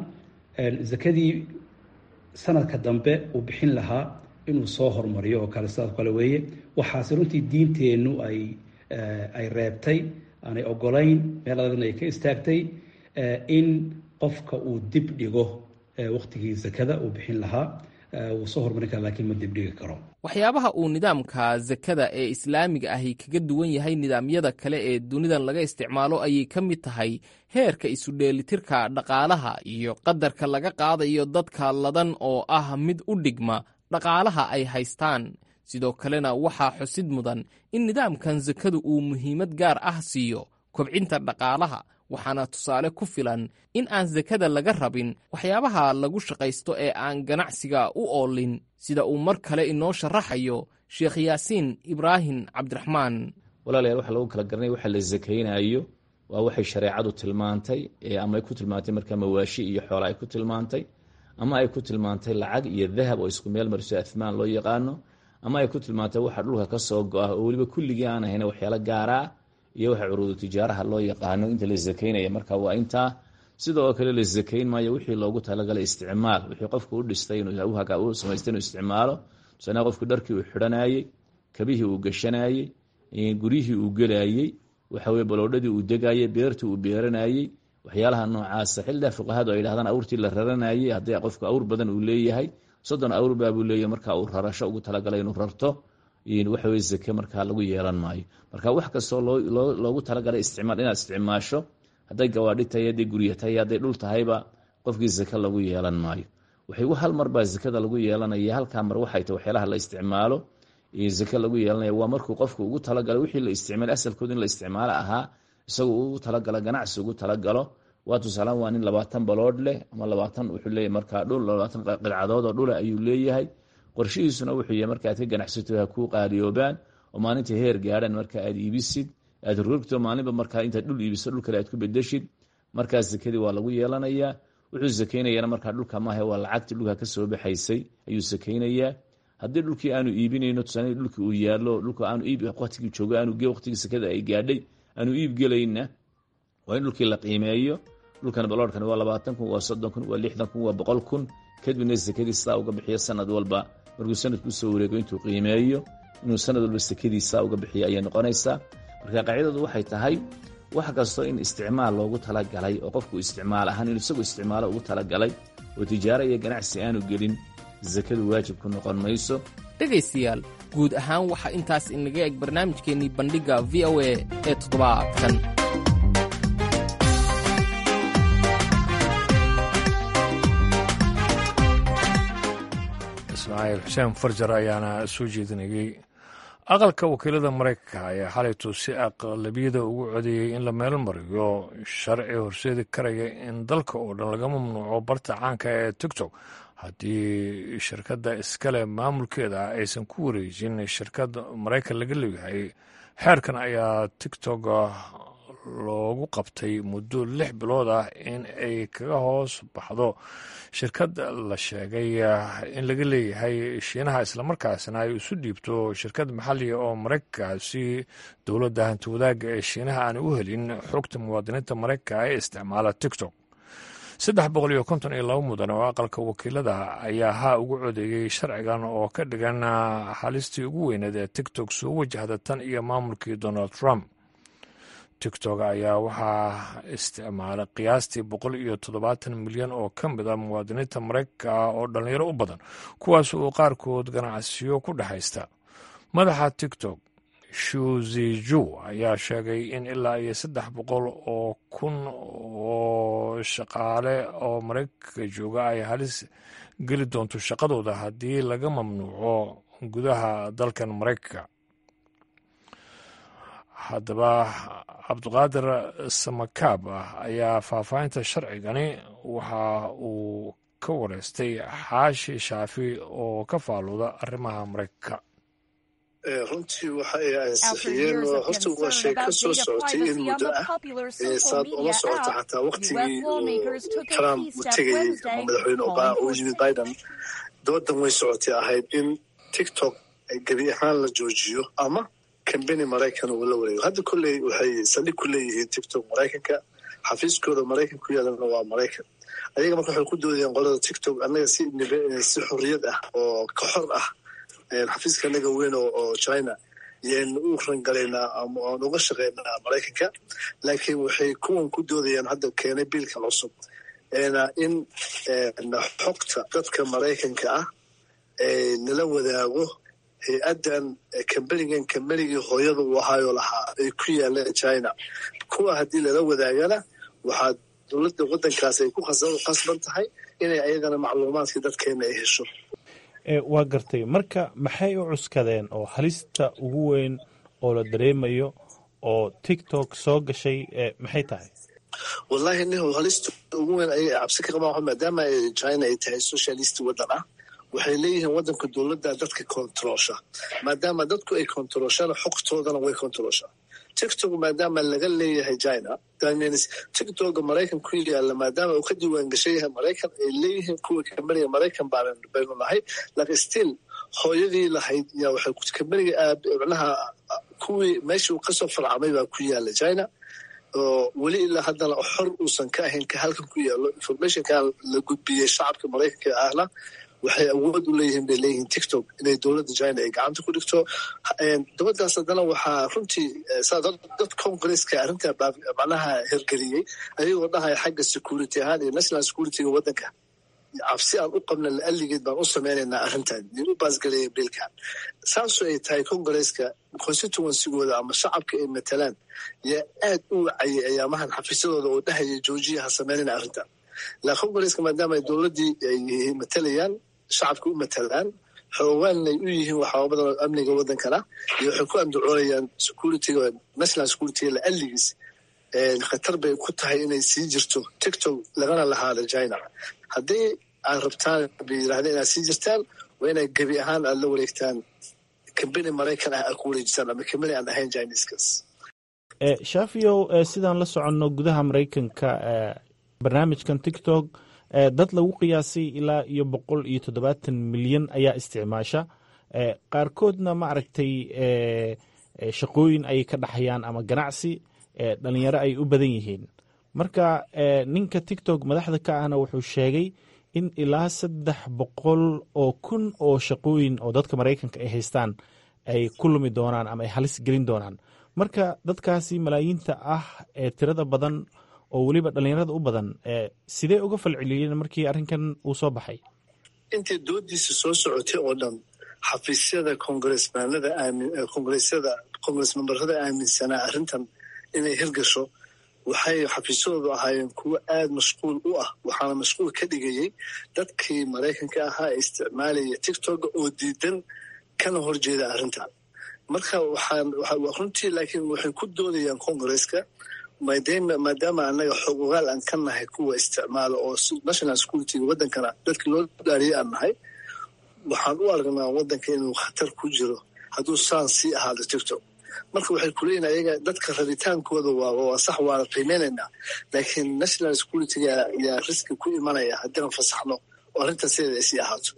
S3: zakadii sanadka dambe uu bixin lahaa inuu soo horumariyo oo kale sidaas kale weeye waxaase runtii diinteennu ay ay reebtay aanay ogolayn meel adagna ay ka istaagtay in qofka uu dib dhigo waqtigii zakada uu bixin lahaa wuu soo horumarin kara lakiin ma dibdhigi karo
S9: waxyaabaha uu nidaamka zakada ee islaamiga ahi kaga duwan yahay nidaamyada kale ee dunidan laga isticmaalo ayay ka mid tahay heerka isudheelitirka dhaqaalaha iyo qadarka laga qaadayo dadka ladan oo ah mid u dhigma dhaqaalaha ay haystaan sidoo kalena waxaa xusid mudan in nidaamkan sakadu uu muhiimad gaar ah siiyo kobcinta dhaqaalaha waxaana tusaale ku filan in aan sakada laga rabin waxyaabaha lagu shaqaysto ee aan ganacsiga u oolin sida uu mar kale inoo sharaxayo sheekh yaasiin ibraahim cabdiraxmaan
S10: walaalayaal waxa lagu kala garanaya waxa la sakaynayo waa waxay shareecadu tilmaantay ama ay ku tilmaantay markaa mawaashi iyo xoola ay ku tilmaantay ama ay ku tilmaantay lacag iyo dahab oo isku meel mariso athmaan loo yaqaano ama ay ku tilmaantay waxa dhulka ka soo go-ah oo weliba kulligii aan ahayn waxyaalo gaaraa iyo waxa curuudu tijaaraha loo yaqaano inta la sakaynaya marka waa intaa sidoo kale la sakayn maayo wixii loogu talagalay isticmaal wixii qofku u dhistay u samaystay inuu isticmaalo tusaale qofku dharkii uu xidhanayey kabihii uu gashanayey guryihii uu gelayey waxaweye baloodhadii uu degayey beertii uu beeranayey waxyaalaha noocaasa xildaa fuqahadu ay dhahdaan awrtii la raranayey haddii qofku awr badan uu leeyahay soddon awr baabuu leeyahay marka uu rarasho ugu talagalay inuu rarto waxaweye zake markaa lagu yeelan maayo marka wax kastoo loogu talagalay isticmaal inaad isticmaasho hadday gawaadhi tahay hadday gurya tahay hadday dhul tahayba qofkii zake lagu yeelan maayo waxay hal mar baa zakada lagu yeelanaya halkaa mar waxay tahay waxyaalaha la isticmaalo zake lagu yeelanaya waa markuu qofku ugu talagalay wixii la isticmaal asalkooda in la isticmaalo ahaa isagu ugu talagalo ganacsi ugu talagalo waa tusaalaan waa nin labaatan baloodh leh ama labaatan wuxuu leeyahy markaa dhul labaatan qidcadood oo dhula ayuu leeyahay qorshihiisuna wuxuu yahay marka aad ka ganacsato ha kuu qaaliyoobaan oo maalinta heer gaadhan marka aad iibisid aad rogto maalinba markaa intaad dhul iibiso dhul kale aad ku bedeshid markaas zakadii waa lagu yeelanayaa wuxuu sakaynayana markaa dhulka maahe waa lacagtii dhulka kasoo baxaysay ayuu sakaynayaa haddii dhulkii aanu iibinayno tusaale dhulkii uu yaalo dhulka aanu iib waqtigii joogo aanu waqtigii sakada ay gaadhay aanu iib gelayna waa in dhulkii la qiimeeyo dhulkan baloorkan waa labaatan kun waa soddon kun waa lixdan kun waa boqol kun kadibna sakadii sidaa uga bixiyo sanad walba markuu sanadku usoo wareego intuu qiimeeyo inuu sanad walba sekadiisa uga bixiyo ayay noqonaysaa marka qaacidadu waxay tahay wax kastoo in isticmaal loogu talagalay oo qofku isticmaal ahaan inuu isagu isticmaalo ugu talagalay oo tijaaro iyo ganacsi aanu gelin sakadu waajib ku noqon mayso
S9: dhegaystayaal guud ahaan waxaa intaas inaga eg barnaamijkeennii bandhigga v o a ee toddobaadkan
S1: ismaaciil xuseen farjar ayaana soo jeedinayey aqalka wakiilada maraykanka ayaa xalaytu si aqlabiyada ugu codeeyey in la meel mariyo sharci horseedi karaya in dalka oo dhan laga mamnuuco barta caanka ee tigtok haddii shirkadda iskale maamulkeeda aysan ku wareejin shirkad maraykan laga leeyahay xeerkan ayaa tigtok loogu qabtay muddo lix bilood ah in ay kaga hoos baxdo shirkad la sheegay in laga leeyahay shiinaha islamarkaasna ay isu dhiibto shirkad maxaliga oo maraykanka si dowladda hanti wadaagga ee shiinaha aanay u helin xogta muwaadiniinta maraykanka ee isticmaala tigtok saddex boqol iyo konton iyo laba mudan oo aqalka wakiilada ayaa haa ugu codeeyey sharcigan oo ka dhigan halistii ugu weyneed ee tigtok soo wajahda tan iyo maamulkii donald trump tigtok ayaa waxaa isticmaala qiyaastii boqol iyo toddobaatan milyan oo ka mid a muwaadiniinta maraykanka ah oo dhallinyaro u badan kuwaas oo qaarkood ganacsiyo ku dhexaysta madaxa tigtok shuziju ayaa sheegay in ilaa iyo saddex boqol oo kun oo shaqaale oo maraykanka jooga ay halis geli doonto shaqadooda haddii laga mamnuuco gudaha dalkan maraykanka haddaba cabdiqaadir samakaab ah ayaa faahfaahinta sharcigani waxa uu ka wareystay xaashi shaafi oo ka faaluuda arrimaha maraykanka
S11: runtii waxa ay ansixiyeen oo horta waa shay ka soo socotay in muddo ah saad ula socota xataa waktigii trump u tegayey ama madaxweyne obama uu yimid biden doodan way socotay ahayd in tiktok gebi ahaan la joojiyo ama kambeni maraykan uu la wareego hadda kolley waxay saldhig ku leeyihiin tiktok maraykanka xafiiskooda maraykan ku yaalana waa maraykan ayaga marka waxay ku doodayeen qolada tiktok annaga si si xorriyad ah oo ka xor ah xafiiska anaga weyn oo china yaynu u rangalaynaa ama aan uga shaqaynaa maraykanka laakiin waxay kuwan ku doodayaan hadda keenay biilkan cusub in xogta dadka maraykanka ah nala wadaago hay-addan kambenigan kambenigii hooyada uu ahaayo lahaa ay ku yaaleen china kuwa haddii lala wadaagana waxaa dowladda waddankaas ay ku khasban tahay inay ayagana macluumaadkii dadkeena ay hesho
S12: waa gartay marka maxay u cuskadeen oo halista ugu weyn oo la dareemayo oo tiktok soo gashay maxay tahay
S11: wallahi nih halista ugu weyn ayay cabsi ka qabaan maadaama china ay tahay socialist waddan ah waxay leeyihiin waddanka dowladda dadka kontaroosha maadaama dadku ay kontarooshaan xogtoodana way kontarooshaa tiktok maadaama laga leeyahay china tiktoka maraykan ku yaala maadaama uu ka diiwaan gashan yahay maraykan ay leeyihiin kuwa kambeniga maraykan baynu nahay laakiin still hooyadii lahayd yaa waxay kambeniga micnaha kuwii meeshii uu kasoo farcamay baa ku yaala china oo weli ilaa haddana xor uusan ka ahayn ka halkan ku yaalo informationkan la gudbiyey shacabka maraykanka ahna waxay awood u leeyihiin bay leeyihiin tiktok inay dowladda china ay gacanta ku dhigto dabadaas haddana waxaa runtii dad congresska arrintaa macnaha hergeliyey ayagoo dhahaya xagga security ahaan iyo national securityga waddanka cabsi aan u qabna la'alligeed baan u samaynaynaa arrintan u baasgaleeya biilkan saasoo ay tahay congresska constituencygooda ama shacabka ay matalaan yaa aad u wacayay ayaamahan xafiisyadooda oo dhahaya joojiya ha samaynayna arrintan la congresska maadaama ay dowladdii ay matalayaan shacabka u matalaan xoogaanay u yihiin waxaaba badan oo amniga waddankana iyo waxay ku andacoonayaan securityga national securityga la'alligiis khatar bay ku tahay inay sii jirto tiktok lagana lahaada china haddii aad rabtaan bay yidhahdeen inaad sii jirtaan waa inay gebi ahaan aad la wareegtaan kambeni maraykan ah aad ku wareejisaan ama kambeni aan ahayn chineskas
S12: shaafiyow sidaan la soconno gudaha maraykanka barnaamijkan tiktok dad lagu qiyaasay ilaa iyo boqol iyo toddobaatan milyan ayaa isticmaasha qaarkoodna ma aragtay shaqooyin ayay ka dhaxayaan ama ganacsi dhalinyaro ay u badan yihiin marka ninka tiktok madaxda ka ahna wuxuu sheegay in ilaa saddex boqol oo kun oo shaqooyin oo dadka maraykanka ay haystaan ay ku lumi doonaan ama ay halis gelin doonaan marka dadkaasi malaayiinta ah ee tirada badan oo weliba dhallinyarada u badan sidee uga falceliyeen markii arrinkan uu soo baxay
S11: intay doodiisa soo socotay oo dhan xafiisyada kongaresmaanada kongaresyada kongares membarada aaminsanaa arrintan inay hirgasho waxay xafiisyadoodu ahaayeen kuwo aada mashquul u ah waxaana mashquul ka dhigayay dadkii maraykanka ahaa ee isticmaalaya tictoka oo diidan kana horjeeda arrintan marka waxaan runtii laakiin waxay ku doodayaan kongareska maadaama annaga xog ogaal aan ka nahay kuwa isticmaala oo national securityga waddankana dadka loo dhaariyay aan nahay waxaan u aragnaa waddanka inuu khatar ku jiro hadduu saan sii ahaado tictok marka waxay kuleeyihin ayaga dadka rabitaankooda waa sax waana qiimeynaynaa laakiin national securityga yaa riski ku imanaya haddii fasaxno oo arrintan sideeda ay sii ahaato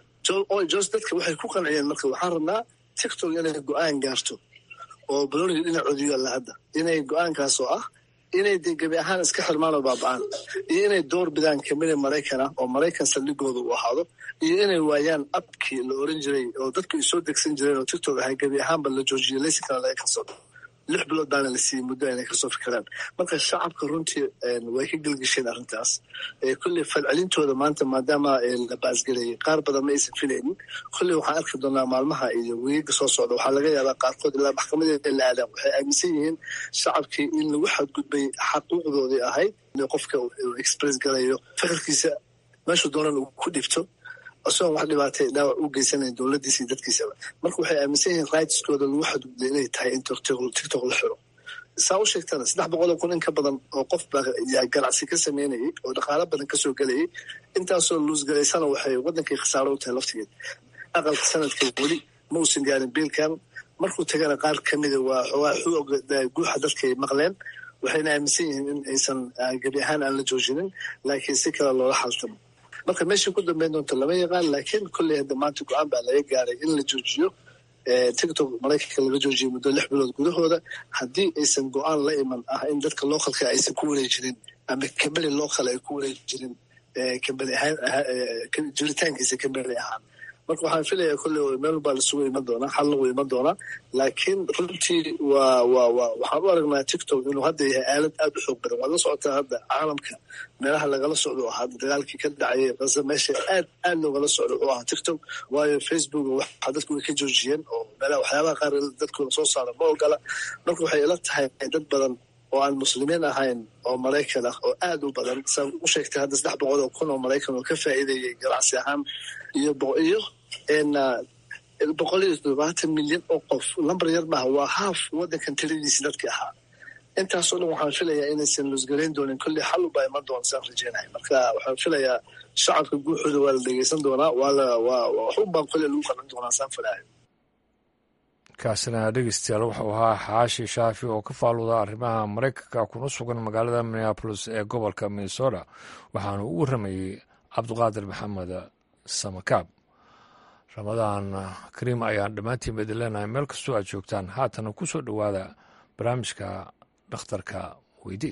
S11: jos dadka waxay ku qanciyeen marka waxaan rabnaa tictok inay go-aan gaarto oo baloniga dhinacoodi yaalla hadda inay go-aankaas oo ah inay de gebi ahaan iska xirmaan oo baaba-aan iyo inay door bidaan kamida maraykana oo maraykan saldhigooda uu ahaado iyo inay waayaan abkii la oran jiray oo dadku ay soo degsan jireen oo tictok ahay gebi ahaanba la joojiyay laysinkana laga kansado lix bilood baana la siiyey muddo inay kasoo fikiraan marka shacabka runtii way ka gelgisheen arrintaas kolley falcelintooda maanta maadaama la baasgelayay qaar badan ma aysan filaynin kolley waxaan arki doonaa maalmaha iyo weyiga soo socda waxaa laga yaabaa qaarkood ilaa maxkamadeeda la aadaan waxay aaminsan yihiin shacabkii in lagu xadgudbay xaquuqdoodii ahayd in qofka express galayo fikirkiisa meeshuu doonan uu ku dhibto isagoon wax dhibaatay dhaawac u geysanayn dowladdiisa iyo dadkiisaba marka waxay aaminsan yihiin rightskooda lagu xadgudbay inay tahay in tictok la xiro saa u sheegtana saddex boqoloo kun in ka badan oo qof baa ganacsi ka sameynayay oo dhaqaalo badan kasoo gelayay intaasoo luusgalaysana waxay waddankii khasaaro u tahay laftigeed aqalka sanadka weli ma uusan gaarin biilkan markuu tagana qaar kamida waa xoogaa guuxa dadkay maqleen waxayna aaminsan yihiin in aysan gebi ahaan aan la joojinin laakiin si kale loola xaltamo marka meeshii ku dambeyn doonto lama yaqaan laakiin kolley hadda maanta go-aan baa laga gaaray in la joojiyo tictok maraykanka laga joojiyay muddo lix bilood gudahooda haddii aysan go-aan la iman ah in dadka localka aysan ku wareejirin ama kambeli local ay ku wareejirin kambeli ahaan jiritaankiisa kambeli ahaan marka waxaan filayaa kolley meel baa lasugu iman doonaa xal lagu iman doonaa laakiin runtii waa waa waa waxaan u aragnaa tictok inuu hadda yahay aalad aada u xoog badan waad la socotaa hadda caalamka meelaha lagala socdo oo ahaa dagaalkii ka dhacayay qasa meesha aad aad loogala socdo oo ahaa tictok waayo facebook waxa dadku way ka joojiyeen oo meelaha waxyaabaha qaar dadkooda soo saara ma ogola marka waxay ila tahay dad badan oo aan muslimiin ahayn oo maraykan ah oo aad u badan saa u sheegtay hadda saddex boqol oo kun oo maraykan oo ka faa'iidayay ganacsi ahaan iyo iyo boqol iyo toddobaatan milyan oo qof lambar yar maaha waa haaf waddankan tiradiisi dadkii ahaa intaasoo dhan waxaan filayaa inaysan luusgalayn doonin kolley xal ubaa iman doona saan rajeynahay marka waxaan filayaa shacabka guuxooda waa la dhegeysan doonaa waa la waa wax unbaan kolley lagu qaban doonaa saan filahay
S1: kaasina dhegeystayaal wuxuu ahaa xaashi shaafi oo ka faaluda arrimaha maraykanka kuna sugan magaalada minneabolis ee gobolka minnesota waxaanu u warramayey cabdiqaadir maxamed samakaab ramadaan kariim ayaan dhammaantiin baidin leenahay meel kastoo aad joogtaan haatana ku soo dhowaada barnaamijka dhakhtarka weydii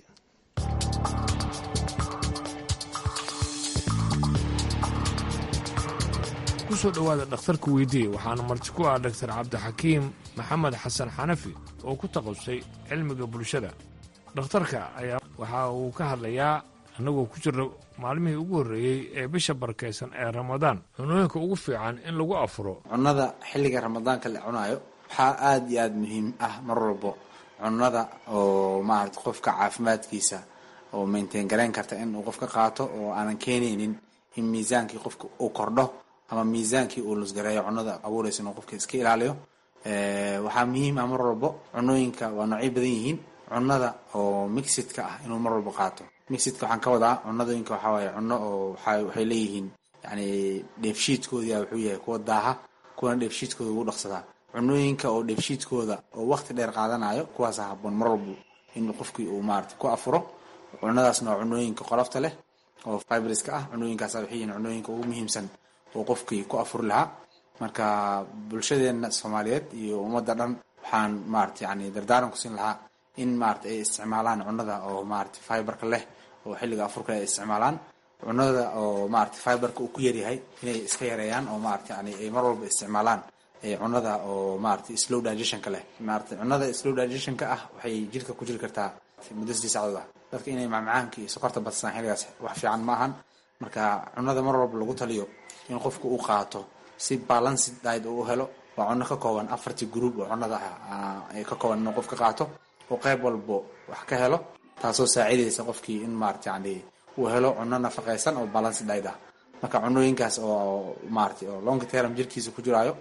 S1: kusoo dhowaada dhakhtarka weydii waxaana marti ku ah dhaktar cabdixakiim maxamed xasan xanafi oo ku taqasustay cilmiga bulshada dhakhtarka ayaa waxa uu ka hadlayaa annagoo ku jirna maalmihii ugu horreeyey ee bisha barakaysan ee ramadaan cunooyinka ugu fiican in lagu afuro
S13: cunnada xilliga ramadaanka la cunaayo waxaa aada iyo aada muhiim ah mar walbo cunnada oo maarata qofka caafimaadkiisa oo maintain garayn karta in uu qofka qaato oo aanan keenaynin in miisaankii qofka uu kordho ama miisaankii uu lusgareeyo cunnada abuuraysa inuu qofka iska ilaaliyo waxaa muhiim ah mar walbo cunooyinka waa noocyo badan yihiin cunnada oo mixidka ah inuu mar walbo qaato mixidka waxaan ka wadaa cunadooyinka waxaa waaye cunno oo waxay leeyihiin yani dheefshiidkoodii wuxuu yahay kuwa daaha kuwana dheefshiidkooda ugu dhaqsadaa cunooyinka oo dheefshiidkooda oo waqti dheer qaadanayo kuwaasa haboon mar walbo in qofkii uu maarata ku afuro cunadaasna waa cunooyinka qolofta leh oo fibriska ah cunooyinkaas waxay yihiin cunooyinka ugu muhiimsan oo qofkii ku afuri lahaa marka bulshadeena soomaaliyeed iyo ummadda dhan waxaan maarata yani dardaaran ku siin lahaa in maarata ay isticmaalaan cunada oo maarata fiberka leh oo xilliga afurka ay isticmaalaan cunada oo maarata fiberka uu ku yaryahay inay iska yareeyaan oo maarata yani ay mar walba isticmaalaan cunada oo maarata slow digestionka leh maarata cunada slow digestionka ah waxay jirka ku jiri kartaa muddo sidii sacdood ah dadka inay macmacaanka iyo sokorta badsadaan xilligaas wax fiican ma ahan marka cunada mar walba lagu taliyo in qofku uu qaato si balanced diet uu helo waa cuno ka kooban afartii group oo cunada ah ka kooban inuu qofka qaato oo qayb walbo wax ka helo taasoo saacidaysa qofkii in maarata yani uu helo cuno nafaqaysan oo balanced diet ah marka cunooyinkaas oo maarata oo long term jirkiisa ku jiraayo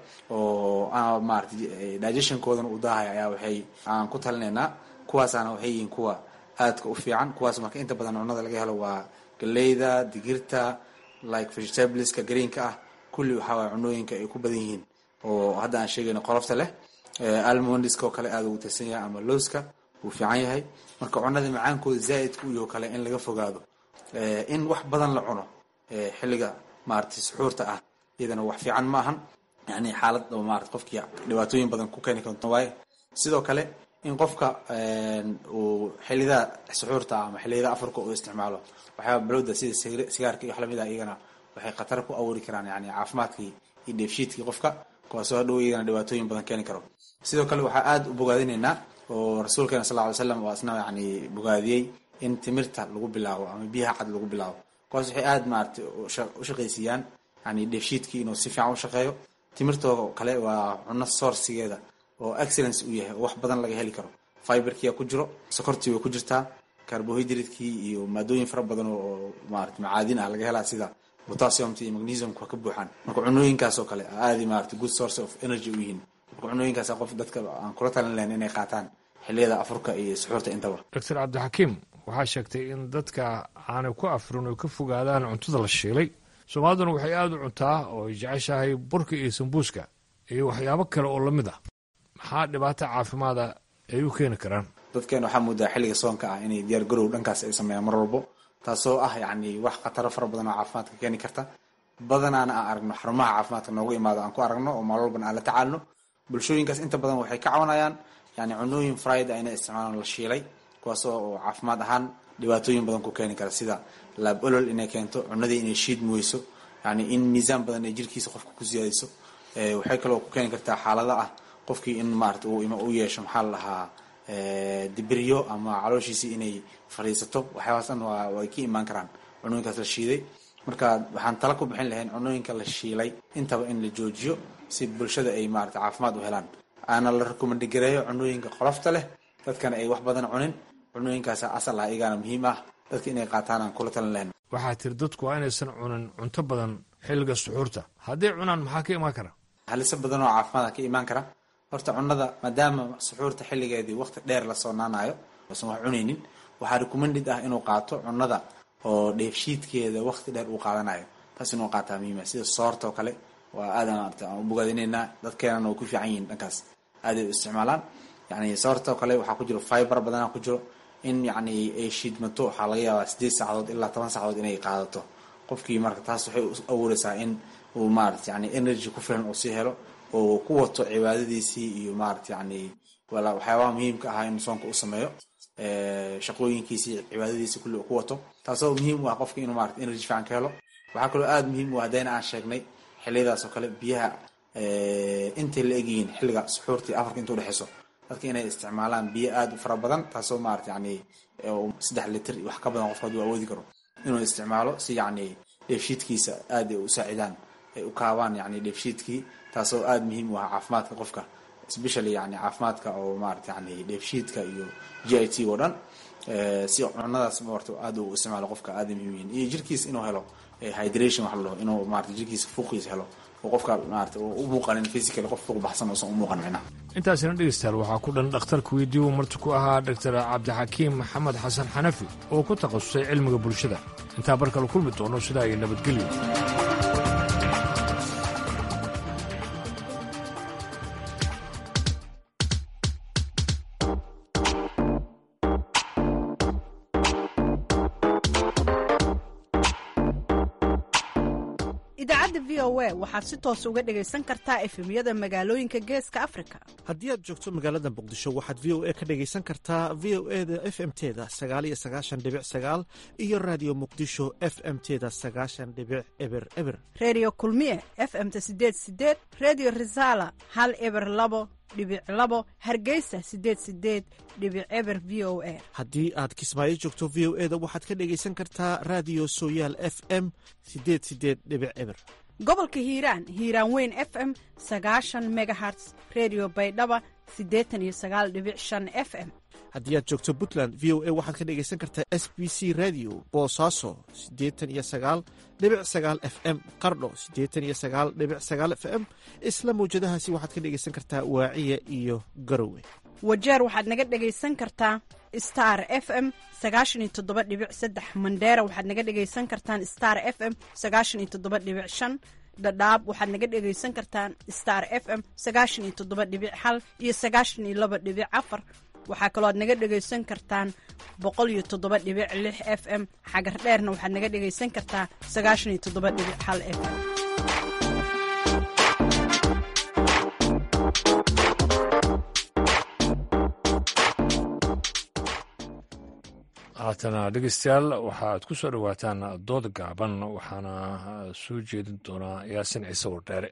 S13: oo maarata digestionkoodana uu daahaya ayaa waxay aan ku talinaynaa kuwaasaana waxay yihiin kuwa aadka u fiican kuwaas marka inta badan cunada laga helo waa galeyda digirta like vegetables-ka greenka ah kulli waxaa waay cunooyinka ay ku badan yihiin oo hadda aan sheegayno qolofta leh almondiska oo kale aada ugu tirsan yahay ama looska wuu fiican yahay marka cunada macaankooda zaaidka u yaho kale in laga fogaado in wax badan la cuno xilliga maarata suxuurta ah iyadana wax fiican ma ahan yani xaalad oo maarata qofkii dhibaatooyin badan ku keeni karto waaye sidoo kale in qofka uu xilliyada suxuurta ama xilliyada afarka uu isticmaalo waxyaaba balowda sida sigaarka iyo wax lamid ah iyagana waxay khatar ku abuuri karaan yani caafimaadkii iyo dheefshiidkii qofka kuwaasoo hadhow iyagana dhibaatooyin badan keeni karo sidoo kale waxaa aada u bogaadinaynaa oo rasuulkeena sal ly slam waa isna yani bogaadiyey in timirta lagu bilaabo ama biyaha cad lagu bilaabo kuwaas waxay aada maarata u shaqaysiiyaan yani dheefshiidkii inuu si fiican u shaqeeyo timirtoo kale waa cuno sourcigeeda oo excellence uu yahay oo wax badan laga heli karo fiberkia ku jiro sokortii way ku jirtaa carbohydratekii iyo maadooyin fara badan oo maarata macaadin ah laga helaa sida potassiumta iyo magnesiumka ka buuxaan marka cunooyinkaas oo kale aadi maarata good source of energy u yihiin marka cunooyinkaas qof dadka aan kula talin lahayn inay qaataan xilliyada afurka iyo suxuurta intaba
S1: doctor cabdixakiim waxaa sheegtay in dadka aanay ku afrin oy ka fogaadaan cuntada la shiilay soomaaliduna waxay aada u cuntaa oo ay jeceshahay burka iyo sambuuska iyo waxyaabo kale oo lamid ah maxaa dhibaato caafimaada ay u keeni karaan
S13: dadkeena waxaa moodaa xilliga soonka ah inay diyaar garow dhankaas ay sameeyaan mar walbo taasoo ah yacni wax khataro fara badan oo caafimaadka keeni karta badanaana aan aragno xarumaha caafimaadka noogu imaado aan ku aragno oo maal walbana aan la tacaalno bulshooyinkaas inta badan waxay ka cawanayaan yani cunooyin friday inay isticmaalaan la shiilay kuwaasoo oo caafimaad ahaan dhibaatooyin badan ku keeni kara sida laab olol inay keento cunadii inay shiid muweyso yani in miisaan badan ay jirkiisa qofka ku siyaadiso waxay kaloo ku keeni kartaa xaalada ah qofkii in maarata u yeesho maxaa la dhahaa dibiryo ama calooshiisii inay fadhiisato waxyaabaas dhan waa way ka imaan karaan cunooyinkaas la shiiday marka waxaan tala ku bixin lahayn cunooyinka la shiilay intaba in la joojiyo si bulshada ay maarata caafimaad u helaan aana la rekomandgareeyo cunooyinka qolofta leh dadkana ay wax badan cunin cunooyinkaas asal ah iyagaana muhiim ah dadka inay qaataan aan kula talin lahayn
S1: waxaa tiri dadku waa inaysan cunin cunto badan xilliga suxuurta hadday cunaan maxaa ka imaan kara
S13: haliso badan oo caafimaada ka imaan kara horta cunada maadaama suxuurta xilligeedii waqti dheer la soonaanayo usan wax cunaynin waxaa recommended ah inuu qaato cunada oo dheefshiidkeeda waqti dheer uu qaadanayo taas inuu qaataa muhiima sida soorta oo kale waa aadan maarata aan u bogaadinaynaa dadkeenana way ku fiican yihiin dhankaas aaday u isticmaalaan yani soorta oo kale waxaa ku jiro fiber badana ku jiro in yani ay shiidmato waxaa laga yaabaa sideed saacadood ilaa toban saacadood inay qaadato qofkii marka taas waxay u abuureysaa in uu maarata yani energy ku filan uu sii helo oo ku wato cibaadadiisii iyo maarata yani waxyaabaha muhiimka ahaa in soonka u sameeyo shaqooyinkiisii cibaadadiisi kulli uu ku wato taasoo muhiim u ah qofka inuu maarata energy fiican ka helo waxaa kaloo aada muhiim u ah haddayna aan sheegnay xiliyadaas oo kale biyaha intay la egyihiin xilliga suxuurtii afarka inta udhexeyso dadka inay isticmaalaan biyo aada u fara badan taasoo maarata yani saddex litir wax ka badan qofka haduu awoodi karo inuu isticmaalo si yani dheefshiidkiisa aada ay u saacidaan ay u kaabaan yani dheefshiidkii taasoo aada muhiim u ah caafimaadka qofka especially yani caafimaadka oo maarata yani dheefshiidka iyo g i t oo dhan si cunadaas marta aada u isticmaalo qofka aada muhiim yihiin iyo jirkiisa inuu helo hydration wax la dhaho inuu maarata jirkiisa fuuqiisa helo oo qofka maarata u muuqanin physical qof fuuq baxsan uusan u muuqan micnaha
S1: intaasina dhegeystayaal waxaa ku dhan dhakhtarka weydiiyu marti ku ahaa doctor cabdixakiim maxamed xasan xanafi oo ku takhasusay cilmiga bulshada intaa bar kale kulmi doono sidaa iyo nabadgelyo
S14: idaacadda v o a waxaad si toos uga dhegaysan kartaa efemyada magaalooyinka geeska afrika
S12: haddii aad joogto magaalada muqdisho waxaad v o a ka dhegaysan kartaa v o e da f m teda sagaaliyo sagaashan dhibic sagaal iyo raadiyo muqdisho f m teda sagaashan dhibic eber eber
S14: redio kulmiye f m ta sideed sideed redio resala hal eber labo dhibic labo hargeysa sideed sideed dhibic eber v o a
S12: haddii aad kismaayo joogto v o e da waxaad ka dhegaysan kartaa raadiyo sooyaal f m sideed sideed dhibic eber
S14: gobolka hiiraan hiiraan weyn f m sagaashan megaherts redio baydhaba siddeetan iyo sagaal dhibic shan f m
S12: haddii aad joogto puntland v o a waxaad ka dhegaysan kartaa s b c radio boosaaso siddeetan iyo sagaal dhibic sagaal f m qardho siddeetan iyo sagaal dhibic sagaal f m isla mawjadahaasi waxaad ka dhegaysan kartaa waaciya iyo garowe
S14: wajeer waxaad naga dhegaysan kartaa star f m sagaashan iyo toddoba dhibic saddex mandheera waxaad naga dhegaysan kartaan star f m sagaashan iyo toddoba dhibic shan dhadhaab waxaad naga dhegaysan kartaan star f m sagaashan iyo toddoba dhibic hal iyo sagaashan iyo laba dhibic afar waxaa kaloo aad naga dhegaysan kartaan boqol iyo toddoba dhibic lix f m xagar dheerna waxaad naga dhegaysan kartaa sagaashan iyo toddoba dhibic hal f m
S1: haatana dhegeystayaal waxaad ku soo dhowaataan dood gaaban waxaana soo jeedin doonaa yaasin ciise wardheere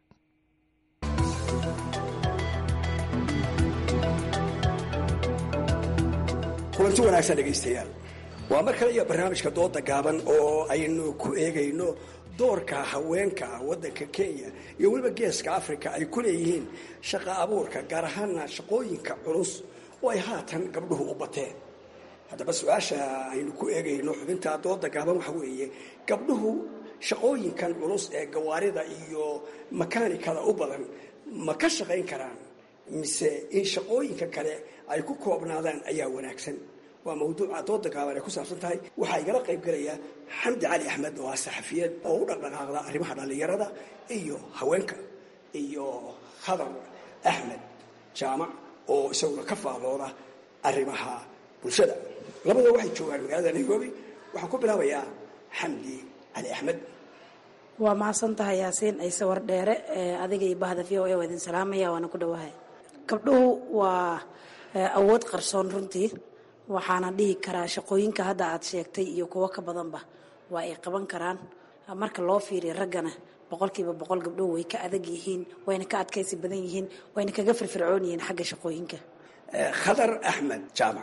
S15: kulanti wanaagsan dhegaystayaal waa mar kale iyo barnaamijka dooda gaaban oo aynu ku eegayno doorka haweenka waddanka kenya iyo weliba geeska africa ay ku leeyihiin shaqa abuurka gaar ahaana shaqooyinka culus oo ay haatan gabdhuhu u bateen haddaba su-aasha aynu ku eegayno xubinta dooda gaaban waxa weeye gabdhuhu shaqooyinkan culus ee gawaarida iyo makaanikada u badan ma ka shaqayn karaan mise in shaqooyinka kale ay ku koobnaadaan ayaa wanaagsan waa mawduuca dooda gaaban ay ku saabsan tahay waxaa igala qayb gelaya xamdi cali axmed oo ah saxafiyeed oo u dhaqdhaqaaqda arrimaha dhallinyarada iyo haweenka iyo khadar axmed jaamac oo isaguna ka faallooda arrimaha bulshada labada waxay joogaan magaalada nairobi waxaan ku bilaabayaa xamdi cali axmed
S16: waa mahadsan tahay yaasiin ciise wardheere adiga iyo bahda v o a waa idin salaamaya waana ku dhowahay gabdhuhu waa awood qarsoon runtii waxaana dhihi karaa shaqooyinka hadda aad sheegtay iyo kuwo ka badanba waa ay qaban karaan marka loo fiiriyo raggana boqolkiiba boqol gabdhuhu way ka adag yihiin wayna ka adkaysi badan yihiin wayna kaga firfircoon yihiin xagga shaqooyinka
S15: khadar axmed jaamac